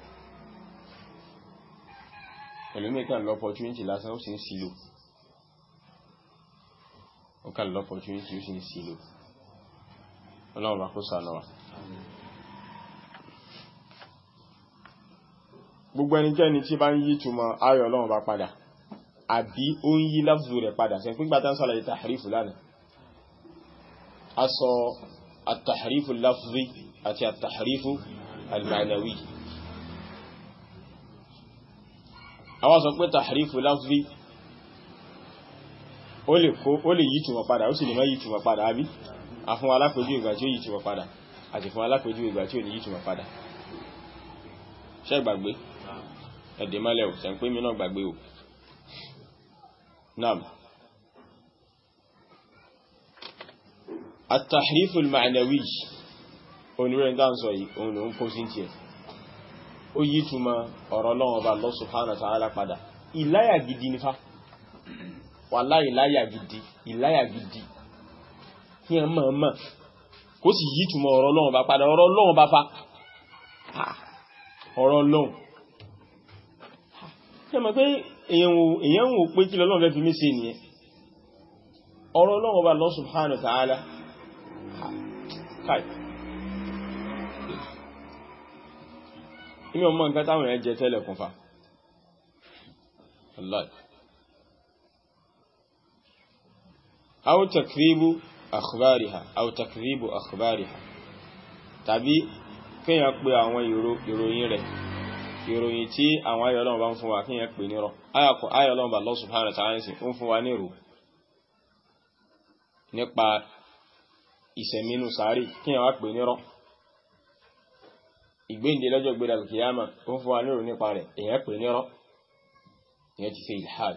ẹlòmíkà lọ opportunity lásán ó sì ń sílò ó kà lọ opportunity ó sì ń sílò ọlọ́run bá kó sànà wa gbogbo ẹnikẹ́ni tí bá ń yí túmọ̀ ayọ̀ ọlọ́run bá padà àbí ó ń yí láfùzù rẹ̀ padà sẹ́ fún gbátá ń sàlàyé tàhrífù lánàá a sọ àtàhrífù láfùzì àti àtàhrífù alìmànàwí àwọn sọ pé tàhrífù láfùzì ó lè yí túmọ̀ padà ó sì lè má yí túmọ̀ padà àbí a fún alápèjú ìgbà tí ó yí túmọ̀ padà àti fún alápèjú ìgbà tí ó ní yí túmọ̀ padà ṣé gbàgbé ẹ̀dẹ̀ mọ́lẹ̀ ò sẹ́ ń pé mi náà gbàgbé ò naam at-tahrifu al-ma'nawi onírẹ̀ ń sọ yìí òun ló ń kó sí ti ẹ̀ ó yí túmọ̀ ọ̀rọ̀ lọ́wọ́ bá Allah subhanahu wa ta'ala padà ìláyà gidi nífà wàlá ìláyà gidi ìláyà gidi kí ẹ mọ̀ mọ̀ kó sì yí túmọ̀ ọ̀rọ̀ lọ́wọ́ bá padà ọ̀rọ̀ lọ́wọ́ bá fa ọ̀rọ̀ lọ́wọ́ ṣe mọ̀ pé èyàn wò pé kí lọ́lọ́wọ́ fẹ́ fi mí ṣe nìyẹn ọ̀rọ̀ lọ́wọ́ bá Allah subhanahu wa ta'ala káì inú ọmọ nǹkan táwọn èèyàn jẹ tẹ́lẹ̀ kún fa Allah aw takribu akhbariha aw takribu akhbariha tàbí kíyàn pé àwọn ìròyìn rẹ̀ ìròyìn tí àwọn ayọ̀lọ́wọ́ bá ń fún wa kíyàn pè nírọ́ ayọ̀lọ́wọ́ bá Allah subhanahu wa ta'ala ń fún wa nírò nípa ìsẹ̀mínú sàárì kíyàn wá pè nírọ́ ìgbéǹde lọ́jọ́ gbéra kìyàmà ó ń fún wa nírò nípa rẹ̀ èyàn pè nírọ́ ìyẹn ti ṣe ilhad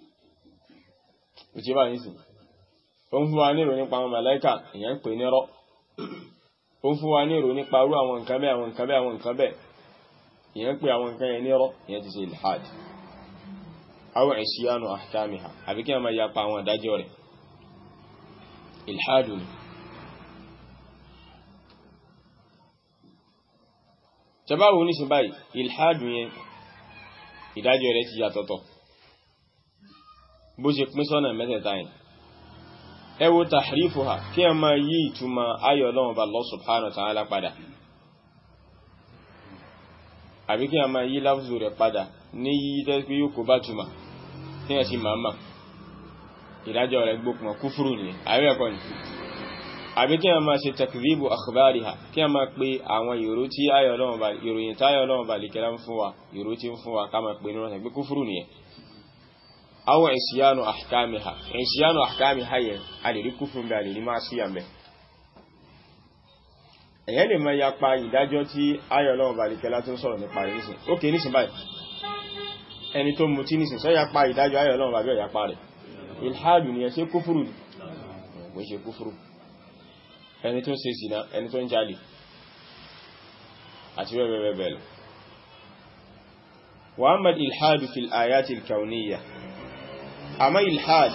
ìṣẹ́ bá nísìn ó ń fún wa nírò nípa àwọn màláíkà èyàn pè nírọ́ ó ń fún wa nírò nípa irú àwọn nǹkan bẹ́ẹ̀ àwọn nǹkan bẹ́ẹ̀ àwọn nǹkan bẹ́ẹ̀ ìyẹn pè àwọn nǹkan yẹn nírọ́ ìyẹn ti ṣe ilhad àwọn ìṣíyánu ahkamiha àbí kí a máa yapa àwọn àdájọ́ rẹ̀ ilhadu ni tẹbáwò ní sí báyìí ilhadu yẹn ìdájọ́ rẹ̀ ti yàtọ̀tọ̀ bó ṣe pín sọ́nà mẹ́tẹ̀ẹ̀ta yẹn ẹ wo tahrifuha kí a máa yí ìtumọ̀ ayọ̀ Ọlọ́run bá Allah subhanahu wa ta'ala padà àbí kí a máa yí láfùzù rẹ̀ padà ní yí tẹ́ pé yóò kó bá túmọ̀ tí a sì máa mà ìdájọ́ rẹ̀ gbókùn kúfúrú nìyẹn àbí ẹ̀kọ́ ni àbí kí a máa ṣe takdhibu akhbariha kí a máa pe àwọn ìró tí ayọ̀ Ọlọ́run bá ìròyìn táyọ̀ Ọlọ́run bá lèkẹ́lá ń fún wa ìró tí ń fún wa ká máa pe nínú ọ̀sẹ̀ pé kúfúrú nìyẹn aw isyanu ahkamiha isyanu ahkamiha yẹn a lè rí kúfúrú bí a lè rí máa sí àmẹ́ èyàn lè máa yapa ìdájọ́ tí ayọ̀ Ọlọ́run bá lèkẹ́lá tó ń sọ̀rọ̀ nípa rẹ̀ nísìn ókè nísìn báyìí ẹni tó mutí nísìn sọ yapa ìdájọ́ ayọ̀ Ọlọ́run bá bí ọ̀yapa rẹ̀ ilhadu ni ẹ ṣe kúfúrú kò ṣe kúfúrú ẹni tó ń ṣe zina ẹni tó ń jalè àti bẹ́ẹ̀ bẹ́ẹ̀ lọ wa amma ilhadu fil ayati al-kawniyya àmá ilhad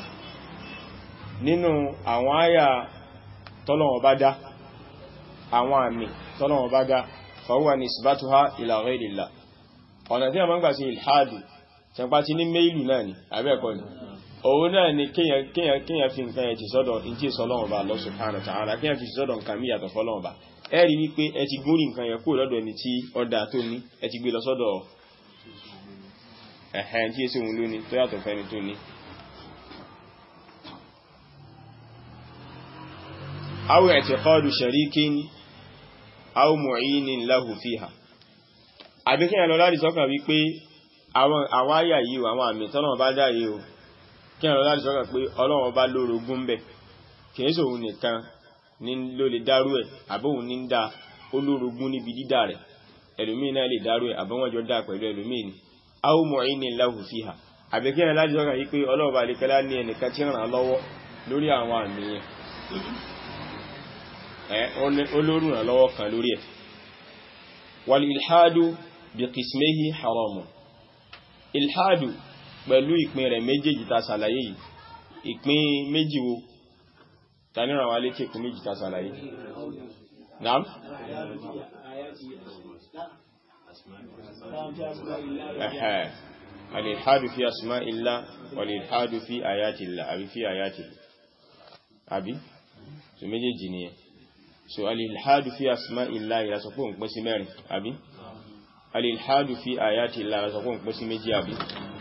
nínú àwọn àyà tọ́lọ̀wọ̀ bá dá àwọn àmì tọ́lọ̀wọ̀ bá dá fahuwa nisbatuha ila ghayrillah ọ̀nà tí a máa ń gbà sí ilhadu tẹ̀pá ti ní méìlù náà ni àbẹ́ẹ̀kọ́ ni òun náà ni kíyàn fi nǹkan ẹ̀ ti sọ́dọ̀ in tí sọ́lọ́wọ́ bá Allah subhanahu wa ta'ala kíyàn fi sọ́dọ̀ nǹkan mí yàtọ̀ fọ́lọ́wọ́ bá ẹ rí wípé ẹ ti gúnrí nǹkan yẹ kúrò lọ́dọ̀ ẹni tí ọdá tó ní ẹ ti gbé lọ sọ́dọ̀ ẹ̀hẹ́n tí èsì òun lóní tó yàtọ̀ fẹ́ni tó ní aw i'tiqadu sharikin aw mu'inin lahu fiha àbí kí ẹ̀lọ láti sọ́kàn wípé àwọn àyà yìí àwọn àmì tọ́lọ́wọ́ bá dá yìí o kí ẹ̀lọ láti sọ́kàn pé Ọlọ́run bá lórogún bẹ̀ kìí sòun nìkan ní ló lè dárú ẹ̀ àbóhun ní ń dá olórogún níbi dídá rẹ̀ ẹlòmíì náà lè dárú ẹ̀ àbọ́wọ́n jọ dá pẹ̀lú ẹlòmíì ni aw mu'inin lahu fiha àbí kí ẹ̀lọ láti sọ́kàn yìí pé Ọlọ́run bá lè kẹ́lá ní ẹnìkan tí ràn án lọ́wọ́ lórí àwọn àmì yẹn olórùn lọ́wọ́ kan lórí ẹ̀ wal ilhadu bí qismihi haramun ilhadu pẹ̀lú ìpín rẹ̀ méjèèjì ta sàlàyé yìí ìpín méjì wo ta ní ràwà létí ìpín méjì ta sàlàyé naam ẹ̀hẹ́ al-ilhadu fi asma'illah wal-ilhadu fi ayatillah àbí fi ayatillah àbí so méjèèjì nìyẹn so alìlhádù fi asmá ìlà ìlàsọ̀pọ̀ ń pín sí mẹ́rin àbí alìlhádù fi àyàtì ìlà ìlàsọ̀pọ̀ ń pín sí méjì àbí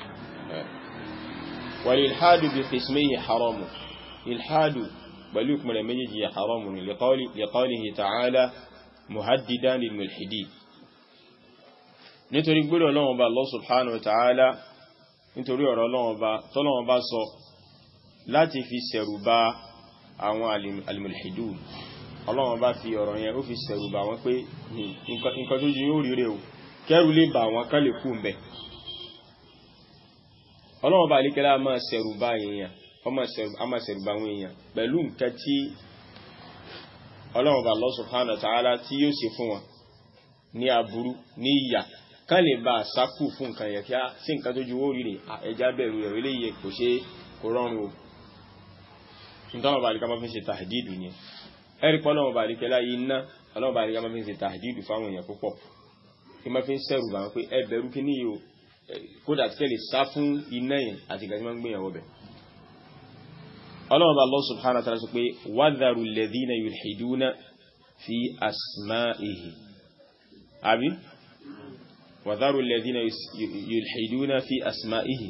wàlìlhádù bí qismihi haramu ilhádù pẹ̀lú ìpínlẹ̀ méjèèjì ya haramu ni liqawlihi ta'ala muhaddidan lil mulhidin nítorí gbọ́dọ̀ Ọlọ́run Ọba Allah subhanahu wa ta'ala nítorí ọ̀rọ̀ Ọlọ́run Ọba sọ láti fi ṣẹ̀rù bà àwọn al-mulhidun ọlọ́run bá fi ọ̀rọ̀ yẹn ó fi sẹ̀rù bà wọ́n pé nǹkan tó jí yóò rí rẹ̀ o kẹrù lè bà wọ́n kán lè kú mbẹ̀ ọlọ́run bá alékẹ́lá máa ṣẹ̀rù bá èèyàn a máa ṣẹ̀rù bá àwọn èèyàn pẹ̀lú nǹkan tí ọlọ́run bá Allah subhanahu wa ta'ala tí yóò ṣe fún wọn ní aburú ní ìyà kán lè bá sákù fún nǹkan yẹn kí á sí nǹkan tó ju owó rí rè ẹja bẹ̀rù rẹ̀ eléyìí kò ṣe kò rọrùn o nítorí ọba àríkà máa fi ń ṣe tàhídìdù yẹn ẹ̀rí pọ́ ọlọ́run bá alékẹ́lá yìí ná ọlọ́run bá àríkà máa fi ń ṣe tàhídìdù fáwọn èèyàn púpọ̀ kí máa fi ń ṣẹ̀rù bá wọn pé ẹ bẹ̀rù kí ní yìí o kódà tí kẹ́lẹ̀ sá fún iná yẹn àti ìgbà tí wọ́n ń gbìyànwó bẹ̀. ọlọ́run bá Allah subhanahu wa ta'ala sọ pé wadharu alladhina yulhiduna fi asma'ihi àbí wadharu alladhina yulhiduna fi asma'ihi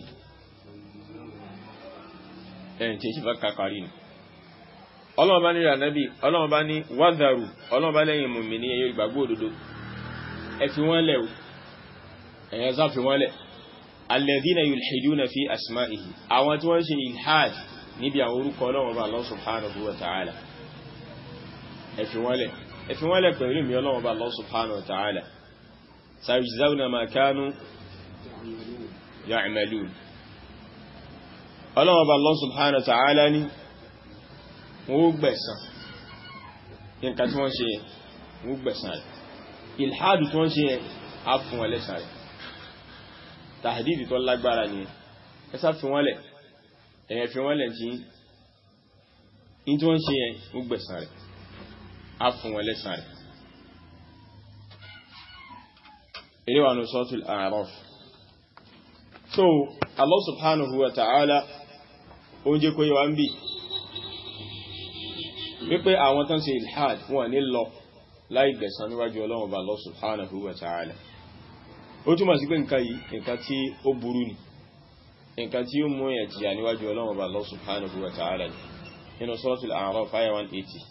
ẹ̀yìn tí ṣe bá kàkàrí ni ọlọ́run bá ní ìrànàbí ọlọ́run bá ní wadharu ọlọ́run bá lẹ́yìn mùmí ní ẹyọ ìgbàgbọ́ òdodo ẹ fi wọ́n lẹ̀ ẹ̀yẹn sá fi wọ́n lẹ̀ alladhina yulhiduna fi asma'ihi àwọn tí wọ́n ṣe ilhad níbi àwọn orúkọ Ọlọ́run bá Allah subhanahu wa ta'ala ẹ fi wọ́n lẹ̀ ẹ fi wọ́n lẹ̀ pẹ̀lú mi Ọlọ́run bá Allah subhanahu wa ta'ala sayujzawna ma kanu ya'malun Ọlọ́run bá Allah subhanahu wa ta'ala ní wọ́n gbẹ̀san nǹkan tí wọ́n ṣe wọ́n gbẹ̀san rẹ̀ ilhad tí wọ́n ṣe á fún wọn lẹ́san rẹ̀ tàhídìdì tó lágbára ni ẹ sá fi wọ́n lẹ̀ ẹ̀yẹ fi wọ́n lẹ̀ tí in tí wọ́n ṣe yẹn ó gbẹ̀san rẹ̀ á fún wọn lẹ́san rẹ̀ ilé wa ní suratul A'raf so Allah subhanahu wa ta'ala ó jẹ́ kó yẹ wá ń bì wípé àwọn tán ṣe ilhad wọn ní lọ láì gbẹ̀san níwájú Ọlọ́run bá Allah subhanahu wa ta'ala ó túnmọ̀ sí pé nǹkan yìí nǹkan tí ó burú ni nǹkan tí ó mú èyàn jìyà níwájú Ọlọ́run Ọba Allah subhanahu wa ta'ala ni nínú Suratul A'raf àyá 180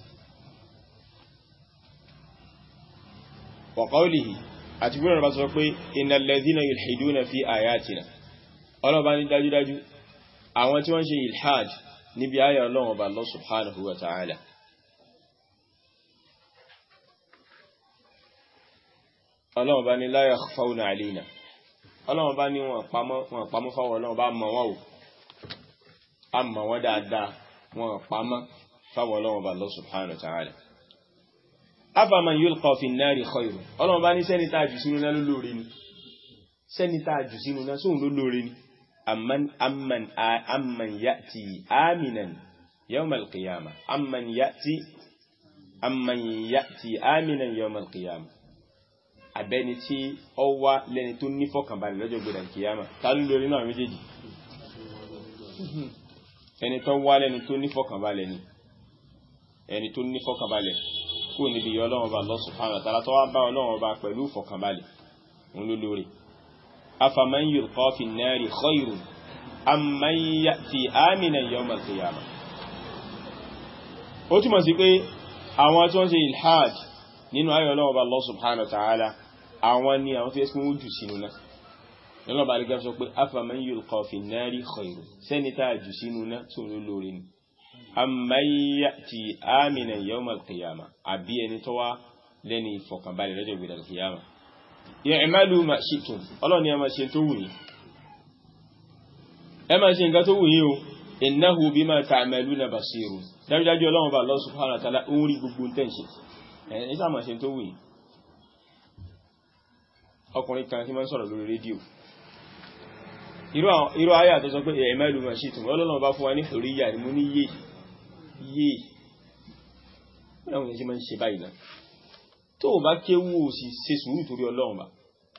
wa qawlihi àti gbọ́nà bá sọ pé innal ladhina yulhiduna fi ayatina Ọlọ́run bá ní dájúdájú àwọn tí wọ́n ṣe ilhad níbi ayà Ọlọ́run Ọba Allah subhanahu wa ta'ala ọlọ́run bá ní la yakhfawna alayna ọlọ́run bá ní wọn pamọ́ fáwọn ọlọ́run bá mọ̀ wọ́n o a mọ̀ wọ́n dáadáa wọn pamọ́ fáwọn ọlọ́run bá Allah subhanahu wa ta'ala afaman yulqa fi an-nari khayrun ọlọ́run bá ní sẹ́ni tá a jù sínú náà lólórí ni sẹ́ni tá a jù sínú náà sóhun lólórí ni amman amman amman ya'ti aminan yawm al-qiyamah amman ya'ti amman ya'ti aminan yawm al-qiyamah àbẹ́ni tí ó wá lẹ́ni tó ní fọ́kànbalẹ̀ lọ́jọ́ gbẹ̀dẹ̀ kìyàmà ta ló lórí náà méjèèjì ẹni tó wá lẹ́ni tó ní fọ́kànbalẹ̀ ni ẹni tó ní fọ́kànbalẹ̀ kó níbi yọ ọlọ́run ọba Allah subhanahu wa ta'ala tó wá bá ọlọ́run ọba pẹ̀lú fọ́kànbalẹ̀ òun ló lórí afaman yulqa fi an-nari khayrun amman ya'ti aminan yawm al-qiyamah ó túmọ̀ sí pé àwọn tí wọ́n ṣe ilhad nínú ayọ̀ ọlọ́run ọba Allah subhanahu wa ta'ala àwọn ni àwọn tó yẹ kí wọ́n jù sínú náà lọ́nà bá rí gẹ́gẹ́ sọ pé afaman yulqa fi an-nari khayrun sẹ́ni tá a jù sínú náà tó ló lórí ni amman ya'ti aminan yawm al-qiyamah àbí ẹni tó wá lẹ́ni ìfọ̀kànbalẹ̀ lọ́jọ́ ìgbèdà al-qiyamah i'malu ma shi'tum ọlọ́run ni ẹ máa ṣe tó wù yín ẹ máa ṣe nǹkan tó wù yín o innahu bima ta'maluna basirun dájúdájú ọlọ́run bá Allah subhanahu wa ta'ala ń rí gbogbo tẹ́ǹṣẹ̀ ẹ̀ sáàmà ṣe tó wù yín ọkùnrin kan tí máa ń sọ̀rọ̀ lórí rédíò irú ayé àtọ́sọ pé ẹ̀mẹ́ ìlú ma ṣe tún ọlọ́nà bá fún wa ní oríyà ni mo ní yé yé ẹ̀wọ̀n yẹn ṣe máa ń ṣe báyìí náà tó o bá kéwú o sì ṣe sùúrù torí ọlọ́run bá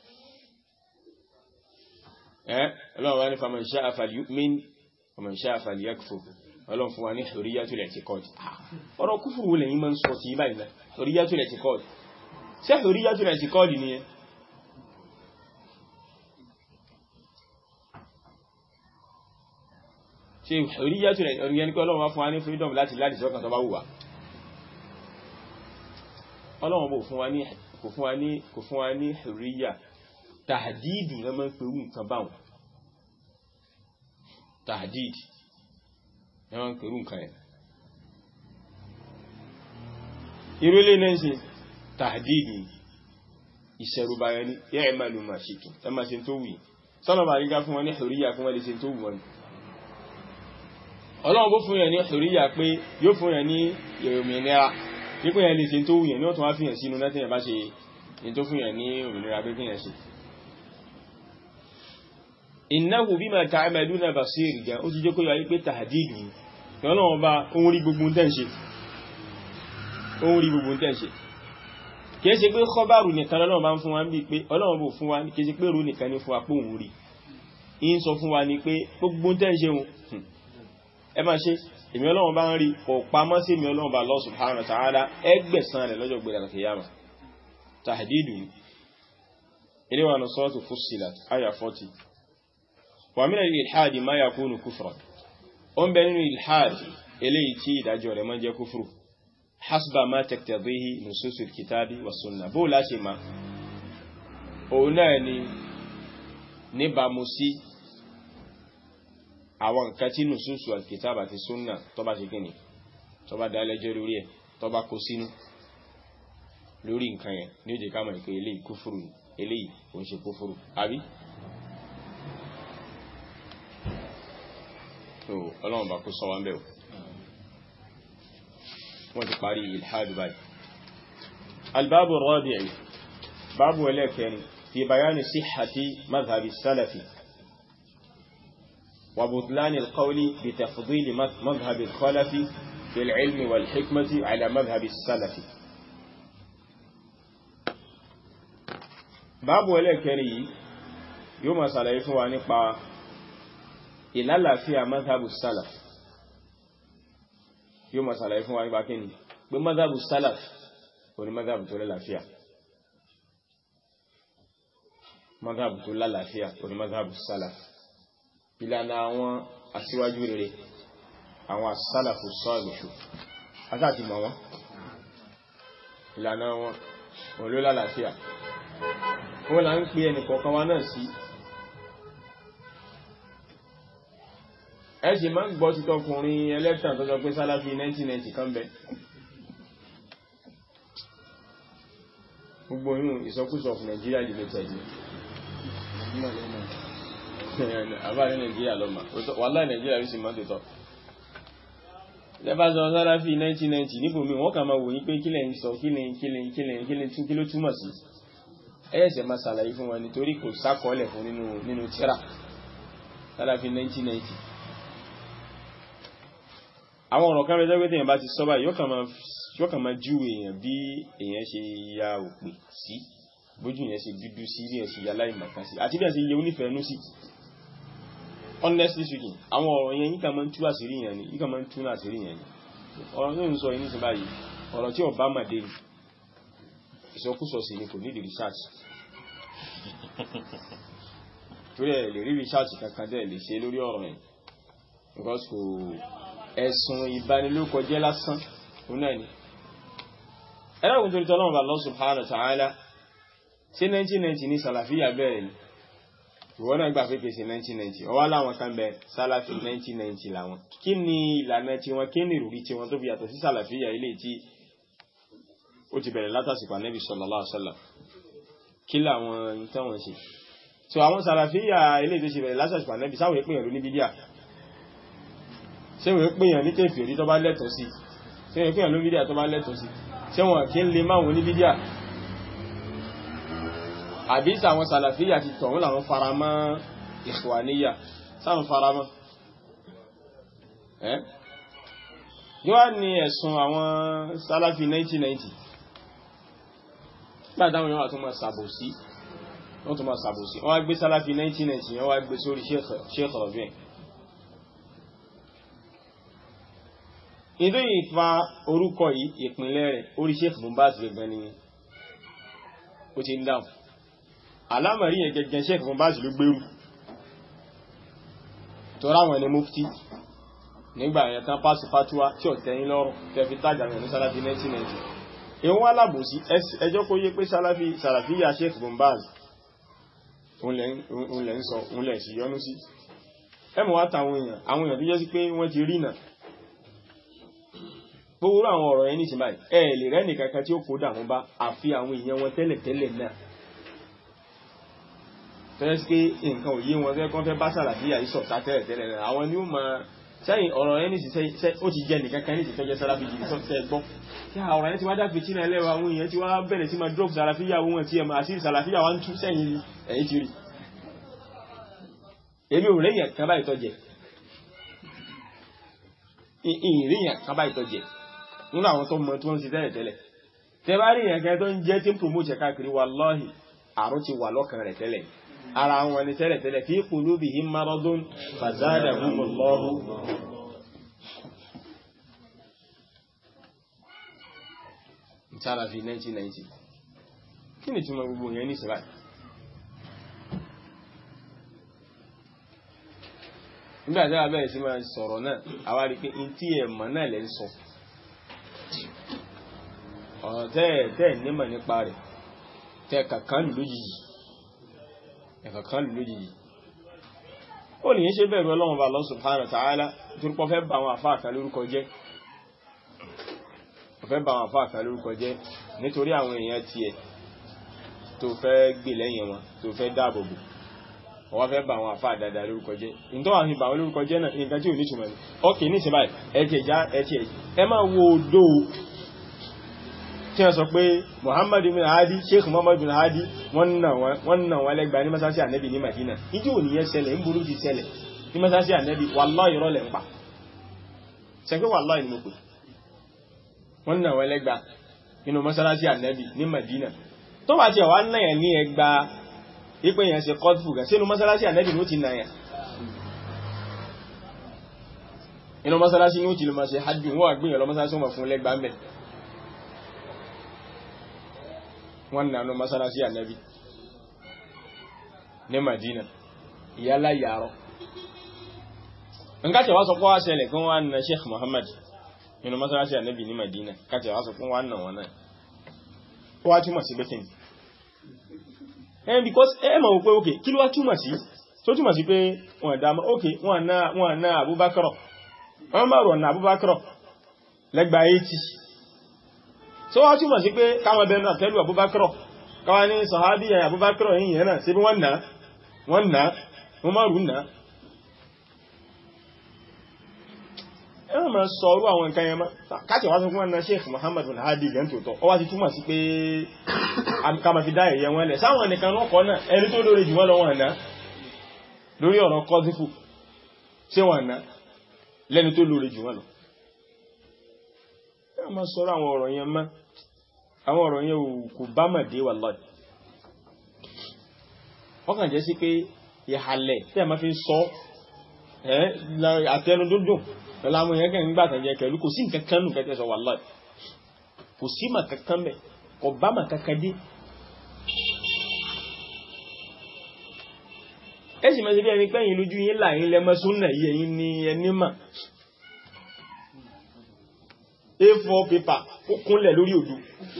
ẹ́ ọlọ́run bá ní faman sha'a falyu'min faman sha'a falyakfur ọlọ́run fún wa ní hurriyatul i'tiqad ọ̀rọ̀ kúfùrù wo lẹ́yìn máa ń sọ sí báyìí náà hurriyatul i'tiqad ṣé hurriyatul i'tiqad nìyẹn ṣe hurriyatul i'tiqad ní pé ọlọ́run wá fún wa ní freedom láti láti sọ́kàn tó bá wù wá ọlọ́run bò fún wa ní kò fún wa ní kò fún wa ní hurriya tàdídù náà máa ń pẹ̀lú nǹkan báwọn tàdídù ẹwọ́n pẹ̀lú nǹkan ẹ̀. ìrúlé náà ṣe tàdídì ìṣẹ̀rùbáyẹ ní yẹ́ ẹ̀mà ló máa ṣètò ẹ máa ṣe tó wù sọ́nà bá rígá fún wọn ní hùríyà fún wọn lè ṣe tó wù wọn ọlọ́run bó fún yẹn ní hùríyà pé yóò fún yẹn ní òmìnira nípò yẹn lè ṣe tó wù yẹn ní ọ̀tún wá fi yẹn sínú náà tẹ́yẹn bá ṣe ní tó fún yẹn ní òmìnira pé kí yẹn ṣe innahu bima ta'maluna basir gan ó ti jẹ́ kó yọ ayé pé tahdid ni ọlọ́run bá ohun rí gbogbo tẹ́ ń ṣe ohun rí gbogbo tẹ́ ń ṣe kìí ṣe pé kọ́bàrù nìkan lọ́lọ́run bá ń fún wa ń bí pé ọlọ́run bò fún wa kìí ṣe pé ro nìkan ní fún wa pé òun rí in sọ fún wa ni pé gbogbo tẹ́ ń ṣe òun ẹ máa ṣe èmi ọlọ́run bá ń rí kò pamọ́ sí èmi ọlọ́run bá Allah subhanahu wa ta'ala ẹgbẹ̀sán rẹ̀ lọ́jọ́ gbẹ̀rẹ̀ kìyàmà tahdidu ni ilé wa nù suratu Fussilat aya 40 wa min al-ilhadi ma yakunu kufran ó ń bẹ nínú ilhad eléyìí tí ìdájọ́ rẹ̀ máa ń jẹ́ kúfùrù hasba ma taqtadihi nususul kitabi wa sunna bó láṣe ma òun náà ni níbàmú sí àwọn nǹkan tí nususul alkitab àti sunna tó bá ṣe kíni tó bá dá lẹ́jọ́ lórí ẹ̀ tó bá kó sínú lórí nǹkan yẹn ní ó jẹ́ ká mọ̀ pé eléyìí kúfùrù eléyìí kò ń ṣe kúfùrù àbí so ọlọ́run bá kó sọ wá ń bẹ̀ wọ́n ti parí ilhadu báyìí albabu rabi'i babu ẹlẹ́kẹrin fi bayani sihhati madhhabi salafi wa butlani alqawli bi tafdili madhhabi alkhalafi fi alilmi wal hikmati ala madhhabi salafi babu ẹlẹ́kẹrin yìí yóò máa ṣàlàyé fún wa nípa ìlàlàáfíà mazhabu salaf yóò mọ̀ sàlàyé fún wa nípa kí ni pé mazhabu salaf kò ní mazhabu tó lálàáfíà mazhabu tó lálàáfíà kò ní mazhabu salaf ìlànà àwọn aṣíwájú rere àwọn asálàfù sọ́ọ̀lùṣù asáàtì mọ̀ wọ́n ìlànà wọn òun ló lálàáfíà wọ́n là ń pè ẹnì kọ̀ọ̀kan wa náà sí ẹ̀ṣì máa ń gbọ́ títọ́ ọkùnrin ẹlẹ́tàn tó sọ pé sálàfí 1990 kan bẹ gbogbo inú ìsọkúsọ of Nigeria limited ni àbáyé Nigeria lọ́mà wàláì Nigeria rí sí máa tètọ́ lẹ́bá sọ sálàfí 1990 níbò mi wọ́n kà máa wòyí pé kílẹ̀ ń sọ kílẹ̀ kílẹ̀ kílẹ̀ kílẹ̀ tún kí ló túmọ̀ sí ẹ̀ẹ́sẹ̀ máa ṣàlàyé fún wọn nítorí kò sákọọ́lẹ̀ fún nínú tíra sálàfí 1990 àwọn ọ̀rọ̀ kan rẹ̀ jẹ́ bá ti sọ́bà yóò kàn máa jú èèyàn bí èèyàn ṣe ya òpè sí bójú yẹn ṣe dúdú sí bí ẹ̀ṣì ya láì màkà sí àti bí ẹ̀ṣì yẹ onífẹ̀ẹ́nú sí honestly speaking àwọn ọ̀rọ̀ yẹn yíkà máa ń tú àṣírí yẹn ni yíkà máa ń tú àṣírí yẹn ni ọ̀rọ̀ tó ń sọ yìí nísìn báyìí ọ̀rọ̀ tí ọba màdé ni ìsọkúsọ sí ni kò ní di research torí ẹ̀ lè rí research kankan dẹ̀ lè ṣe lórí ọ̀rọ̀ yẹn because kò ẹ̀sùn ìbanilókọjẹ́ lásán òun ni ẹlẹ́gùn torí tọ́lọ́wọ́ bá Allah subhanahu wa ta'ala sí 1990 ní sàlàfíà bẹ̀rẹ̀ ni ìwọ́n náà gbà pépè sí 1990 ọwá láwọn kan bẹ sàlàfí 1990 làwọn kí ni ìlànà tí wọn kí ni ìrùrí tí wọn tó fi yàtọ̀ sí sàlàfíà ilé tí ó ti bẹ̀rẹ̀ látàsìkò ànẹ́bì sallallahu alaihi wasallam kí làwọn ìtàwọn ṣe so àwọn sàlàfíà ilé tó ṣe bẹ̀rẹ̀ látàsìkò ànẹ́bì sáwọn ìpínyàn ló ní bídíà ṣé wọ́n pèèyàn ní kèfèrí tó bá lẹ́tọ̀ sí ṣé wọ́n pèèyàn ló bídíà tó bá lẹ́tọ̀ sí ṣé wọ́n kí ń lè máa wọn ní bídíà àbí sàwọn sàlàfíyà ti tọ̀wọ́n làwọn faramọ́ ìṣwàníyà sáwọn faramọ́ ẹ́ yíwá ní ẹ̀sùn àwọn sàlàfí 1990 gbàdáwọn yíwá tó máa sàbòsí wọ́n tó máa sàbòsí wọ́n wá gbé sàlàfí 1990 wọ́n wá gbé sórí Sheikh Rabi' ìdó ìfa orúkọ yìí ìpínlẹ̀ rẹ̀ orí Sheikh Bombaz gẹ̀gẹ̀ ni ó ti ń dáhùn alámọ̀rí yẹn gẹ̀gẹ̀ Sheikh Bombaz ló gbérù tọ́rọ àwọn ẹni mufti nígbà yẹn tán pàṣẹ fatuwa tí ó tẹ́yìn lọ́rùn tẹ́fi tájà rẹ̀ ní sálàfí 1990 ìwọ́n alábòsí ẹjọ́ kó yé pé sálàfí yà Sheikh Bombaz òun lẹ́ ń sọ òun lẹ́ sì yọnú sí ẹmọ̀ wá tàwọn èèyàn àwọn èèyàn tó jẹ́ sí pé wọ́n ti rí náà gbogbo àwọn ọ̀rọ̀ ẹni ṣe báyìí ẹ lè rẹ́ nìkankan tí ó kó dàmú bá àfi àwọn èèyàn wọn tẹ́lẹ̀ tẹ́lẹ̀ náà fẹ́ sí pé nǹkan òye wọn fẹ́ kán fẹ́ bá sàlàfíà yìí sọ̀tá tẹ́lẹ̀ tẹ́lẹ̀ rẹ̀ àwọn ni ó máa sẹ́yìn ọ̀rọ̀ ẹni sì sẹ́ ó ti jẹ nìkan kan ní ìsìnkẹ́ jẹ́ sàlàfí jìnnì sọ́tẹ́ gbọ́ kí ọ̀rọ̀ ẹni ti wá dáfi tí náà lẹ́wọ̀ àwọn èèyàn ti wá bẹ̀rẹ̀ sí máa drop sàlàfíà wọn tí ẹ máa sí sàlàfíà wọn tún sẹ́yìn ẹ̀yìn ti rí èmi ò rẹ́yìn kan báyìí tọ́jẹ̀ ìrìyàn kan báyìí tọ́jẹ̀ nínú àwọn tó mọ tí wọ́n ń ṣe tẹ́lẹ̀ tẹ́lẹ̀ tẹ́ bá rí ìyàn kan tó ń jẹ́ tí ń promote káàkiri wallahi àrùn ti wà lọ́kàn rẹ̀ tẹ́lẹ̀ ara wọn ni tẹ́lẹ̀ tẹ́lẹ̀ fi qulubihim maradun fazadahumullahu ìtàlàfi 1990 kí ni túnmọ̀ gbogbo yẹn ní ìsìláì nígbàtí a bẹ̀rẹ̀ sí máa sọ̀rọ̀ náà àwa rí pé in tí ẹ̀ mọ̀ náà lẹ́ ń sọ ọ̀rọ̀ tẹ́ tẹ́ nímọ̀ nípa rẹ̀ tẹ́ kàkán lù lójijì ẹ̀kàkán lù lójijì ó nìyẹn ṣe bẹ̀rù ọlọ́run bá Allah subhanahu wa ta'ala torípọ̀ fẹ́ bá àwọn àfáà kan lórúkọ jẹ́ fẹ́ bá àwọn àfáà kan lórúkọ jẹ́ nítorí àwọn èèyàn tiẹ̀ tó fẹ́ gbè lẹ́yìn wọn tó fẹ́ dáàbòbò wọ́n fẹ́ bá àwọn àfáà dáadáa lórúkọ jẹ́ ìtọ́ àwọn ìbà wọn lórúkọ jẹ́ náà nǹkan tí ò ní túnmọ̀ ní ọkì ní ìsinmi ẹ̀tì ẹ̀já ẹ̀tì ẹ̀jì ẹ máa wo odó tí wọ́n sọ pé Muhammad bin Hadi Sheikh Muhammad bin Hadi wọ́n nà wọ́n lẹ́gbàá ní masasi ànẹ́bì ní Madina ìdí òní yẹn ṣẹlẹ̀ ń burú ti ṣẹlẹ̀ ní masasi ànẹ́bì wallahi ìrọ̀lẹ̀ ń pa ṣẹ́gbẹ́ wallahi ni mo pè wọ́n nà wọ́n lẹ́gbàá nínú masasi ànẹ́bì ní Madina tó bá ti ọ̀wá náà ní ẹgbàá ipé yẹn ṣe kọ́dùfù gà sínú mọ́sálásí ànẹ́bì ní ó ti náyà inú mọ́sálásí ní ó ti lọ máa ṣe hajjú wọ́n àgbìyàn lọ mọ́sálásí wọ́n fún lẹ́gbàá mẹ́ wọ́n nánú mọ́sálásí ànẹ́bì ní Madina ìyálà yàrọ̀ nǹkan tẹ̀wá sọ pé wá ṣẹlẹ̀ kí wọ́n na Sheikh Muhammad nínú mọ́sálásí ànẹ́bì ní Madina kàtẹ̀wá sọ pé wọ́n nà wọn náà wọ́n túmọ̀ sí bẹ́kẹ̀ and because ẹ mọ̀ wípé ok kí ló wá túmọ̀ sí tó túmọ̀ sí pé wọ́n dáma ok wọ́n ná wọ́n ná Abubakar wọ́n bá rọ̀ ná Abubakar lẹ́gbàá 80 tó wá túmọ̀ sí pé káwọn bẹ̀rẹ̀ náà tẹ́lú Abubakar káwọn ní sọ̀hábí ẹ̀ Abubakar yìí yẹn náà sí bí wọ́n ná wọ́n ná wọ́n má rú ná ẹ wọ́n máa sọ orú àwọn nǹkan yẹn má káàkiri wá sọ fún wọn náà Sheikh Muhammad bin Hadi gẹ̀ ń tòótọ́ ọ wá ti túmọ̀ sí pé kama fi dá ẹ̀yẹ wọn lẹ̀ sáwọn nìkan lọ́kọ̀ náà ẹni tó lórí jù wọ́n lọ wọn náà lórí ọ̀rọ̀ kọ́dífù ṣé wọn náà lẹ́ni tó lórí jù wọ́n lọ ẹ ma sọ́rọ̀ àwọn ọ̀rọ̀ yẹn má àwọn ọ̀rọ̀ yẹn kò bá mà dé wallahi wọ́n kàn jẹ́ sí pé ìhàlẹ̀ tí a ma fi ń sọ àtẹnu dúndùn pẹ̀lú àwọn èèyàn kẹ́ ń gbà tàn jẹ́ kẹ̀lú kò sí nǹkan kan nù kẹ́tẹ́ sọ wallahi kò sí mà kankan mẹ́ ọbámà kankan dé ẹ̀sì mẹ́sí bí ẹni pẹ́yìn lójú yín láàrin lẹ́mọ́ súnnà yìí ẹ̀yin ni ẹni mà a4 paper ó kúnlẹ̀ lórí òdu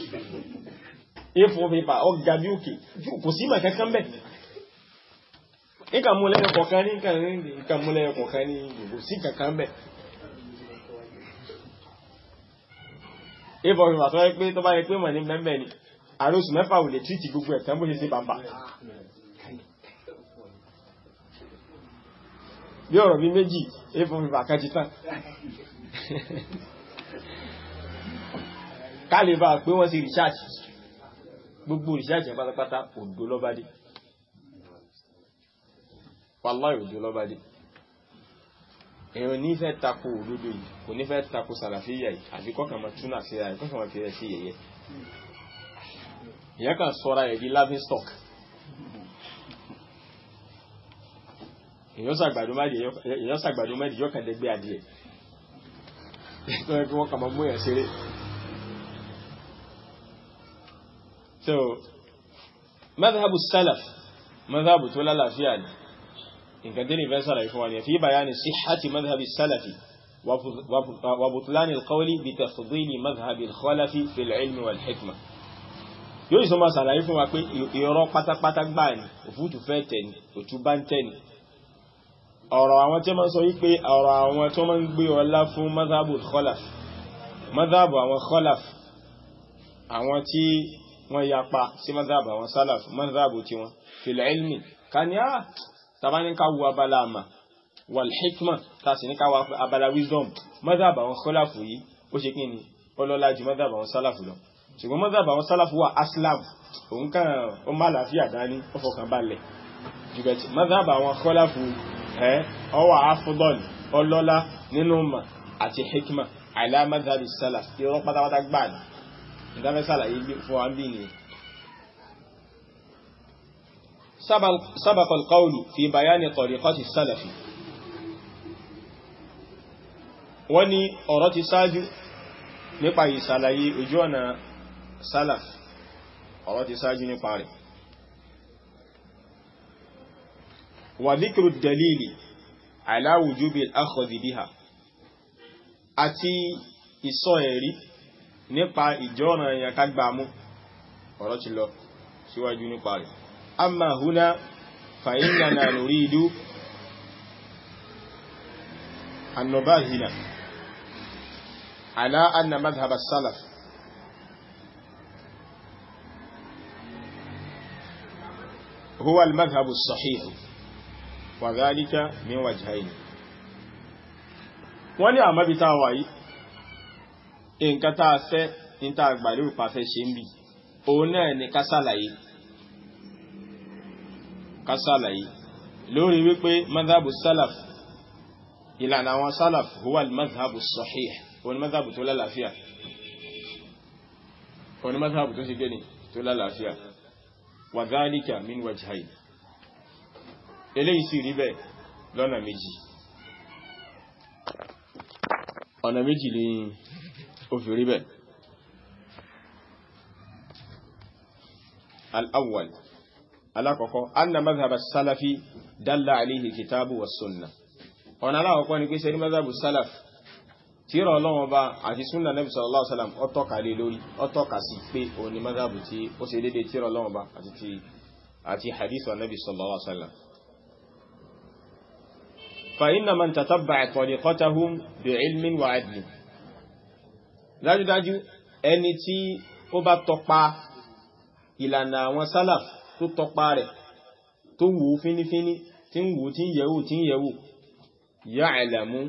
a4 paper ọgá bí òkè kò sí mà kankan bẹ́ níkà mú lẹ́yìn kọ̀ọ̀kan ní níkà mú lẹ́yìn kọ̀ọ̀kan ní kò sí kankan bẹ́ a4 paper tó yẹ pé tó bá yẹ pé mọ̀ ní mẹ́mẹ́ ni àrósù mẹ́fà ò lè tríìtì gbogbo ẹ̀tàn bó ṣe sí bàbá bí ọ̀rọ̀ bí méjì a4 paper kan ti tán ká lè bá pé wọ́n sí research gbogbo research yẹn pátápátá òdó lọ́bádé wallahi òdó lọ́bádé èèyàn ní fẹ́ tako òdodo yìí kò ní fẹ́ tako sàlàfíyà yìí àfi kọ́kàn máa túnà sí ara kọ́kàn máa fi rẹ̀ sí yẹ̀yẹ́ ìyẹn kan sọ́ra ẹ̀ di laughing stock èèyàn sàgbàdo mẹ́dì yọ́ kàn dẹ́gbẹ́ adìẹ tó yẹ kí wọ́n kà máa mú yẹn ṣeré so madhabu salaf madhabu tó lálàáfíà ní nǹkan tí ní fẹ́ sára ìfún wa ní fi bayani sihhati madhabi salafi wa butlani alqawli bi tafdili madhabi alkhalafi fil ilmi wal hikma yóò sọ máa sàlàyé fún wa pé irọ́ pátápátá gbà ní òfútù fẹ́ tẹ̀ ní òtú bá ń tẹ̀ ní ọ̀rọ̀ àwọn tí wọ́n sọ wípé ọ̀rọ̀ àwọn tí wọ́n ń gbé ọlá fún madhabu khalaf madhabu àwọn khalaf àwọn tí wọ́n yapa sí madhabu àwọn salaf madhabu tí wọ́n fil ilmi ká ní á tàbá ní ká wo abala àmà wal hikma ta sì ní ká wo abala wisdom madhab àwọn khalafu yìí ó ṣe kí ni ọlọ́lá ju madhab àwọn sálàfù lọ ṣùgbọ́n madhab àwọn sálàfù wà aslam òun kàn ó má làáfíà dání ó fọkàn balẹ̀ jùbẹ̀tì madhab àwọn khalafu ẹ̀ ọwà afdal ọlọ́lá nínú mà àti hikma ala madhab salaf irọ́ pátápátá gbà ní ìdáfẹ́ sàlàyé fún wa bí ni سبق القول في بيان طريقة السلف wọ́n ní ọ̀rọ̀ ti ṣáájú nípa ìsàlàyé ojú ọ̀nà salaf ọ̀rọ̀ ti ṣáájú nípa rẹ̀ wà dhikru dalili ala wujubi al-akhdhi biha àti ìsọ ẹ̀rí nípa ìjọ́nà èèyàn kágbàmú ọ̀rọ̀ ti lọ síwájú nípa rẹ̀ أما هنا فإننا نريد أن نباهن على أن مذهب السلف هو المذهب الصحيح وذلك من وجهين wọ́n ní àmọ́bí tá a wà yìí nǹkan tá a fẹ́ ní tá a gbà lórí pàfẹ́ ṣe ń bì òun náà ni ká ṣàlàyé kásàlàyé lórí wípé madhabu salaf ìlànà àwọn salaf huwa madhabu sahih wọn madhabu tó lálàáfíà wọn madhabu tó sì gẹ́ni tó lálàáfíà wa dhalika min wajhayn eléyìí sì rí bẹ́ẹ̀ lọ́nà méjì ọ̀nà méjì ni ó fi rí bẹ́ẹ̀ al-awwal alákọ̀ọ́kọ́ anna mazhab salafi dalla alayhi kitabu wa sunna ọ̀nà alákọ̀ọ́kọ́ ni pé sẹ́ni mazhab salaf tíra ọlọ́wọ́ bá àti sunna nabi sallallahu alaihi wasallam ó tọ́ka lé lórí ó tọ́ka sí pé o ní mazhab tí ó ṣe dédé tíra ọlọ́wọ́ bá àti hadith wa nabi sallallahu alaihi wasallam fa inna man tatabba'a tariqatahum bi ilmin wa adlin dájúdájú ẹni tí ó bá tọpa ìlànà àwọn salaf tó tọpa rẹ̀ tó wò ó fínífíní tí ń wò tí ń yẹ̀wò tí ń yẹ̀wò ya'lamu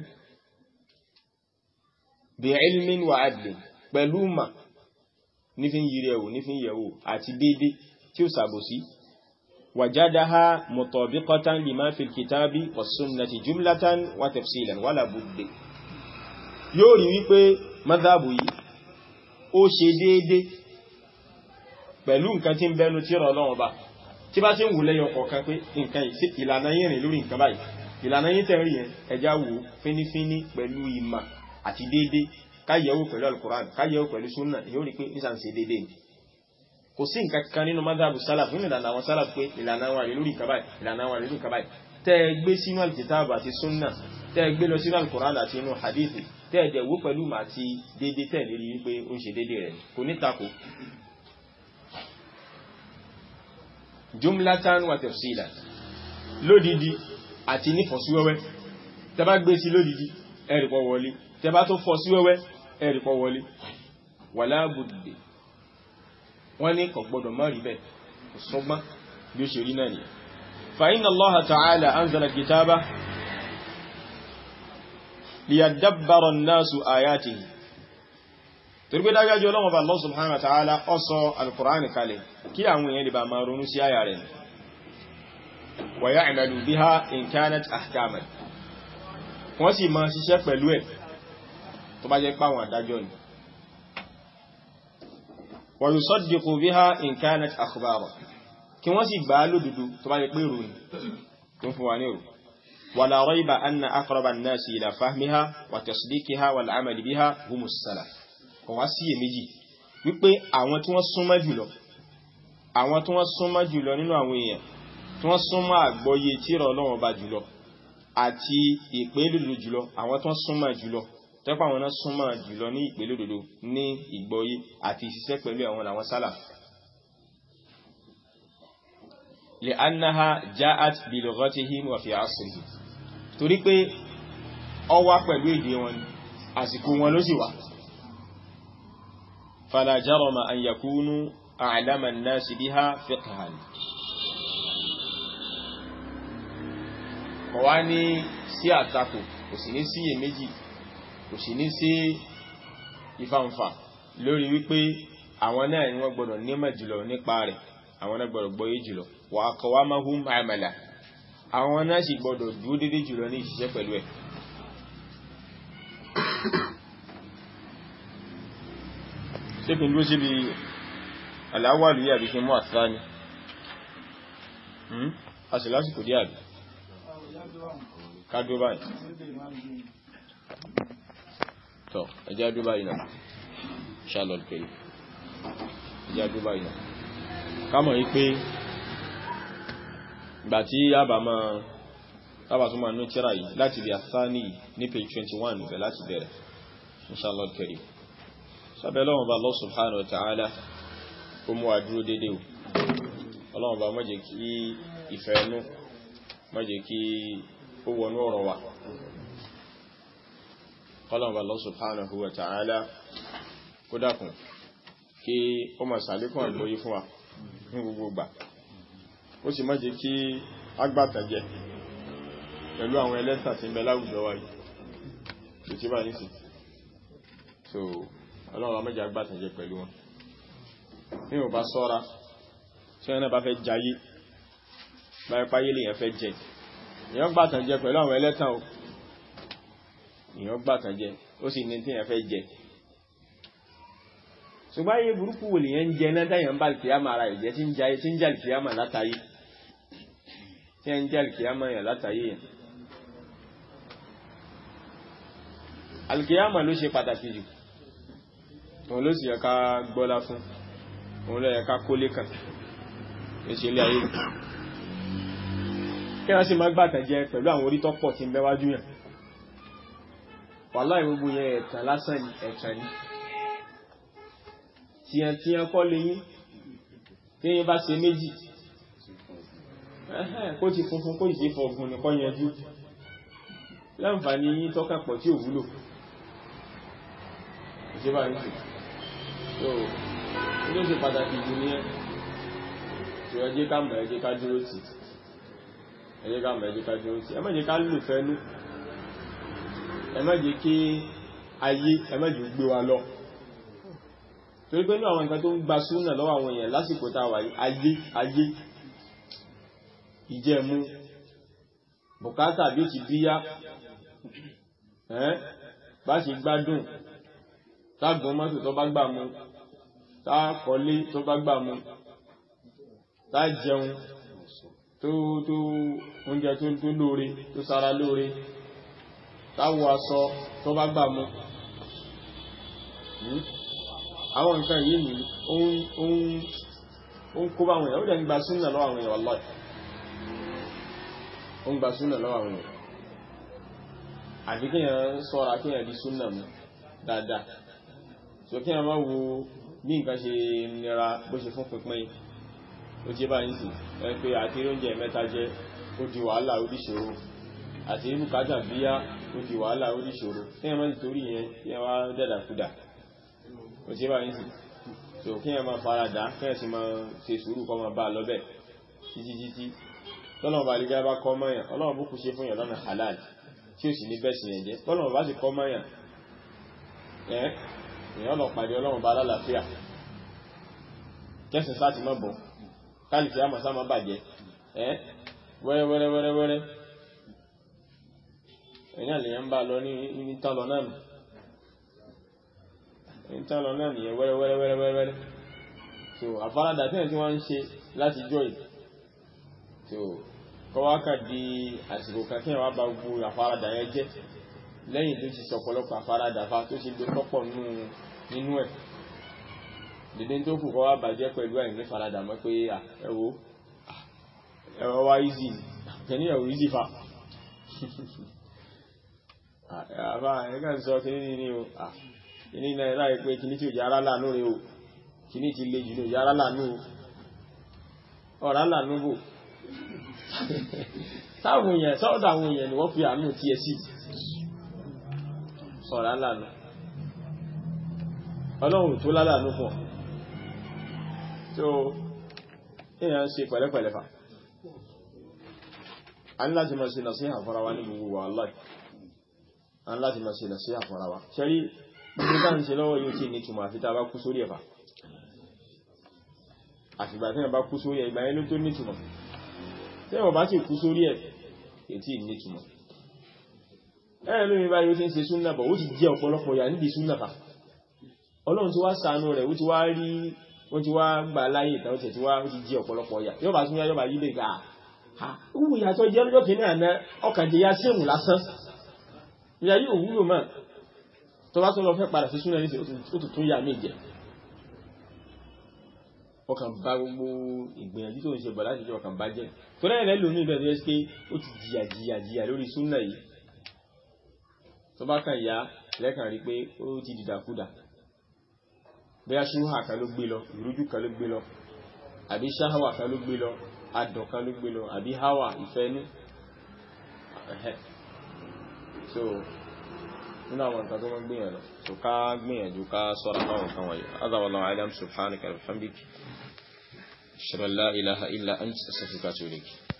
bi'ilmin wa adlin pẹ̀lú mà nífin yìí rẹ̀ wò nífin yẹ̀wò àti dédé tí ó sàbòsí wajadaha mutabiqatan lima fil kitabi was sunnati jumlatan wa tafsilan wala budde yóò rí wípé madhabu yìí ó ṣe déédé pẹ̀lú nǹkan tí ń bẹnu tí rọ lọ́wọ́ bá tí bá tí ń wù lẹ́yọ kọ̀ọ̀kan pé nǹkan yìí sí ìlànà yìí rìn lórí nǹkan báyìí ìlànà yìí tẹ̀ rí yẹn ẹja wò fínífíní pẹ̀lú ìmà àti déédé káyẹ̀wò pẹ̀lú alukoran káyẹ̀wò pẹ̀lú sunna yóò rí pé nísàn ṣe déédé ni kò sí nǹkan kan nínú madhabu salaf nínú ìlànà àwọn salaf pé ìlànà wà lórí nǹkan báyìí ìlànà wà lórí nǹkan báyìí tẹ́ ẹ gbé sínú alkitab àti sunna tẹ́ ẹ gbé lọ sínú alukoran àti inú hadith tẹ́ ẹ dẹ̀ wò pẹ̀lú màá ti déédé tẹ̀ lérí wípé ó ń ṣe déédé rẹ̀ kò ní tako jumlatan wa tafsila lódìdí àti ní fọ̀síwẹ́wẹ́ tẹbá gbé sí lódìdí ẹ̀rìpọ̀ wọlé tẹbá tó fọ̀síwẹ́wẹ́ ẹ̀rìpọ̀ wọlé wala budde wọ́n ní kò gbọdọ̀ má rí bẹ́ẹ̀ sọgbọ́n bí ó ṣe rí náà nìyẹn fa inna Allaha ta'ala anzala kitaba liyadabbara an-nasu ayatihi torí pé dájájú ọlọ́wọ́ bá Allah subhanahu wa ta'ala ó sọ al-Qur'ani kalẹ̀ kí àwọn èèyàn lè bá máa ronú sí àyà rẹ̀ wa ya'malu biha in kanat ahkaman wọ́n sì máa ṣiṣẹ́ pẹ̀lú ẹ̀ tó bá jẹ́ páwọn àdájọ́ ni wa yusaddiqu biha in kanat akhbara kí wọ́n sì gbà á lódodo tó bá jẹ́ pé ìròyìn tó ń fún wa ní ìrò wala rayba anna aqraba an-nasi ila fahmiha wa tasdiqiha wal 'amali biha humus salaf kò wá sí èméjì wípé àwọn tí wọ́n súnmọ́ jùlọ àwọn tí wọ́n súnmọ́ jùlọ nínú àwọn èèyàn tí wọ́n súnmọ́ àgbọ́yé tírà Ọlọ́run bá jùlọ àti ìpélòdò jùlọ àwọn tí wọ́n súnmọ́ jùlọ tẹ́pọ̀ àwọn náà súnmọ́ jùlọ ní ìpélòdòdò ní ìgbọ́yé àti ìṣiṣẹ́ pẹ̀lú àwọn àwọn sálàf li'annaha ja'at bi lughatihim wa fi 'asrihim torí pé ó wá pẹ̀lú èdè wọn àsìkò wọn ló sì wà فلا جرم أن يكونوا أعلم الناس بها فقها kò wá ní sí àtakò kò sì ní sí iyèméjì kò sì ní sí ìfàǹfà lórí wípé àwọn náà ni wọ́n gbọ́dọ̀ nímọ̀ jùlọ nípa rẹ̀ àwọn náà gbọ́dọ̀ gbọ́yé jùlọ wà kọwà mahum amala àwọn náà sì gbọ́dọ̀ dúó dédé jùlọ ní ìṣiṣẹ́ pẹ̀lú ẹ̀ ṣé kí n dúró síbi aláwàlú yàbí kí n mú àtìrá ni a sì lásìkò díà bí ká dúró báyìí tọ́ ẹjá dúró báyìí náà charlotte kiri ẹjá dúró báyìí náà kámọ̀ yí pé ìgbà tí yába máa sábà tó máa ní tíra yìí láti bí àsáni ní page 21 bẹ̀ láti bẹ̀rẹ̀ inshallah kiri sábẹ́ lọ́wọ́n bá Allah subhanahu wa ta'ala ó mú àdúró dédé o ọlọ́wọ́n bá má jẹ́ kí ìfẹ́ ẹnu má jẹ́ kí ó wọnú ọ̀rọ̀ wa ọlọ́wọ́n bá Allah subhanahu wa ta'ala kó dákun kí ó máa sàlékún àgbóyí fún wa ní gbogbo gbà ó sì má jẹ́ kí agbátàjẹ pẹ̀lú àwọn ẹlẹ́sà tí ń bẹ láwùjọ wa yìí tó tí bá ní sí so ọlọ́run amẹ́jẹ agbátàjẹ pẹ̀lú wọn ní ò bá sọ́ra tí wọ́n náà bá fẹ́ jayé báyẹ̀ páyé lèyàn fẹ́ jẹ èyàn gbátàjẹ pẹ̀lú àwọn ẹlẹ́tàn o èyàn gbátàjẹ ó sì ní tí èyàn fẹ́ jẹ ṣùgbọ́n ayé burúkú wò lèyàn ń jẹ náà dáyàn bá kìyàmà ara ìjẹ́ tí ń jayé tí ń jà kìyàmà látàyé tí ń jà kìyàmà yàn látàyé yàn alkiyama ló ṣe pàtàkì jù òun ló sì yẹ ká gbọ́lá fún òun ló yẹ ká kólé kàn ní ṣe ilé ayé kí wọ́n sì má gbàtàn jẹ pẹ̀lú àwọn orí tọ́pọ̀ tí ń bẹ́wájú yàn wàláhì gbogbo yẹn ẹ̀tàn lásán ni ẹ̀tàn ni tíyàn tíyàn kọ́ léyìn tíyàn bá ṣe méjì kó ti funfun kó ìṣe fọ̀gùn nìkan yẹjú láǹfààní yín tọ́ka pọ̀ tí ò wúlò ìṣẹ́bà ní sí so ilé ṣe pàtàkì jù ní ẹ́ tí ó jẹ́ ká mọ̀ ẹ jẹ́ ká dúró tì ẹ jẹ́ ká mọ̀ ẹ jẹ́ ká dúró tì ẹ má jẹ́ ká lò fẹ́nú ẹ má jẹ́ kí ayé ẹ má jẹ́ gbé wa lọ torí pé ní àwọn nǹkan tó ń gba súnà lọ́wọ́ àwọn èèyàn lásìkò tá a wà yìí ayé ayé ìjẹ̀mú bùkátà bí ó ti bíyá ẹ́ bá ṣe gbádùn tágbọ́n mọ́tò tó bá gbà mú tá kọlé tó bá gbà mú tá jẹun tó tó oúnjẹ tó tó lóore tó sára lóore táwọ aṣọ tó bá gbà mú àwọn nǹkan yìí ni ó ń kó bá àwọn èèyàn ó dẹ̀ ń gba súnà lọ́wọ́ àwọn èèyàn wallahi ó ń gba súnà lọ́wọ́ àwọn èèyàn àfi kí èèyàn sọ́ra kí èèyàn di súnà mú dáadáa so kí èèyàn má wo bí nǹkan ṣe nira bó ṣe fún pínpín ó ti bá yín sí ẹ pé àti oúnjẹ mẹ́ta jẹ ó di wàhálà ó di ṣòro àti bùkátà bíyá ó di wàhálà ó di ṣòro kí èèyàn má ti torí yẹn kí èèyàn wá dẹ̀dàkudà ó ti bá yín sí so kí èèyàn má faradà kí èèyàn sì máa ṣe sùúrù kọ́ máa bá a lọ́bẹ̀ títí títí tọ́lọ́mọ bá lè bá kọ́ mọ́yàn ọlọ́run bó kú ṣe fún yàn lọ́nà halal tí ó sì ní bẹ́ẹ̀ sì yẹn jẹ́ tọ́lọ́mọ bá sì kọ́ mọ́yàn ẹ́ èèyàn lọ pàdé ọlọ́run bá lálàáfíà kẹsìn sáà ti mọ́ bọ̀ káàlìkì àmọ́ sáà má bàjẹ́ ẹ́ wẹ́rẹ́ wẹ́rẹ́ wẹ́rẹ́ wẹ́rẹ́ èèyàn lèyàn bá lọ ní ní tán lọ náà nù ní tán lọ náà nìyẹn wẹ́rẹ́ wẹ́rẹ́ wẹ́rẹ́ wẹ́rẹ́ so àfaradà tí wọ́n ń ṣe láti jọ yìí so kọwákà di àsìkò kan kí wọ́n bá gbogbo àfaradà yẹn jẹ́ lẹ́yìn tó ti sọ̀pọ̀lọpọ̀ àfaradà fa tó ti lo tọ́pọ̀ nínú ẹ̀ dédé tó kù kọ́ wá bàjẹ́ pẹ̀lú ẹ̀ ní faradà mọ́ pé ẹwọ́ ẹwọ́ wá easy kẹ́ní ẹ̀wọ̀ easy fa àbá ẹ̀ká sọ kí ní ní o kìní náà láì pé kìní tí ò yára láàánú rẹ o kìní ti le jù ní ò yára láàánú o ọ̀rá láàánú bò táwọn èèyàn sọ́ọ̀dọ̀ àwọn èèyàn ni wọ́n fi àánú tí ẹ sí ọ̀rá láàánú ọlọ́run tó lálàánú fún ọ tó èèyàn ṣe pẹ̀lẹ́pẹ̀lẹ́ fà a ní láti máa ṣe nàṣíhà fúnra wa ní gbogbo wa wallahi a ní láti máa ṣe nàṣíhà fúnra wa ṣẹ́rí gbogbo ká ń ṣe lọ́wọ́ yóò tí ní túnmọ̀ àfi tá a bá kú sórí ẹ̀fà àfìgbà tí wọ́n bá kú sórí ẹ̀ ìgbà yẹn ló tó nítumọ̀ tí wọ́n bá sì kú sórí ẹ̀ ètí nítumọ̀ ẹ̀rẹ́ lómi báyìí ó ti ń ṣe súnnà bọ̀ ó ti jẹ́ ọ̀pọ̀lọpọ̀ yà níbi súnnà fà ọlọ́run ti wá ṣàánú rẹ̀ ó ti wá rí ó ti wá gbà láyé ìtàn tẹ̀ tí wá ó ti jẹ́ ọ̀pọ̀lọpọ̀ yà yóò bá tún yá yóò bá yí lè gbà á wù ìyàtọ̀ jẹ́ lọ́jọ́ kìíní àná ọkàn jẹ́ ya séwù lásán ìyá yóò wúlò mọ́ tó bá tún lọ fẹ́ padà sí súnnà ní ó tún tún yà mí jẹ ọkàn bá gbogbo ìgbìyànjú tó ń ṣe bọ̀ láti jẹ́ ọkàn bá jẹ́ tó rẹ̀ rẹ̀ lómi ìbẹ̀ tó yẹ pé ó ti jìyà jìyà jìyà lórí súnnà yìí tó bá kàn yá lẹ́kàn rí pé ó ti dìdàkúdà bóyá ṣúhà kan ló gbé lọ ìrújú kan ló gbé lọ àbí ṣáhàwà kan ló gbé lọ adọ̀ kan ló gbé lọ àbí háwà ìfẹ́nú so nínú àwọn nǹkan tó wọ́n gbìyànjú so ká gbìyànjú ká sọ́ra fáwọn nǹkan wọ̀nyí azawallahu alam subhanaka alhamdik ashhadu an la ilaha illa anta astaghfiruka wa atubu ilayk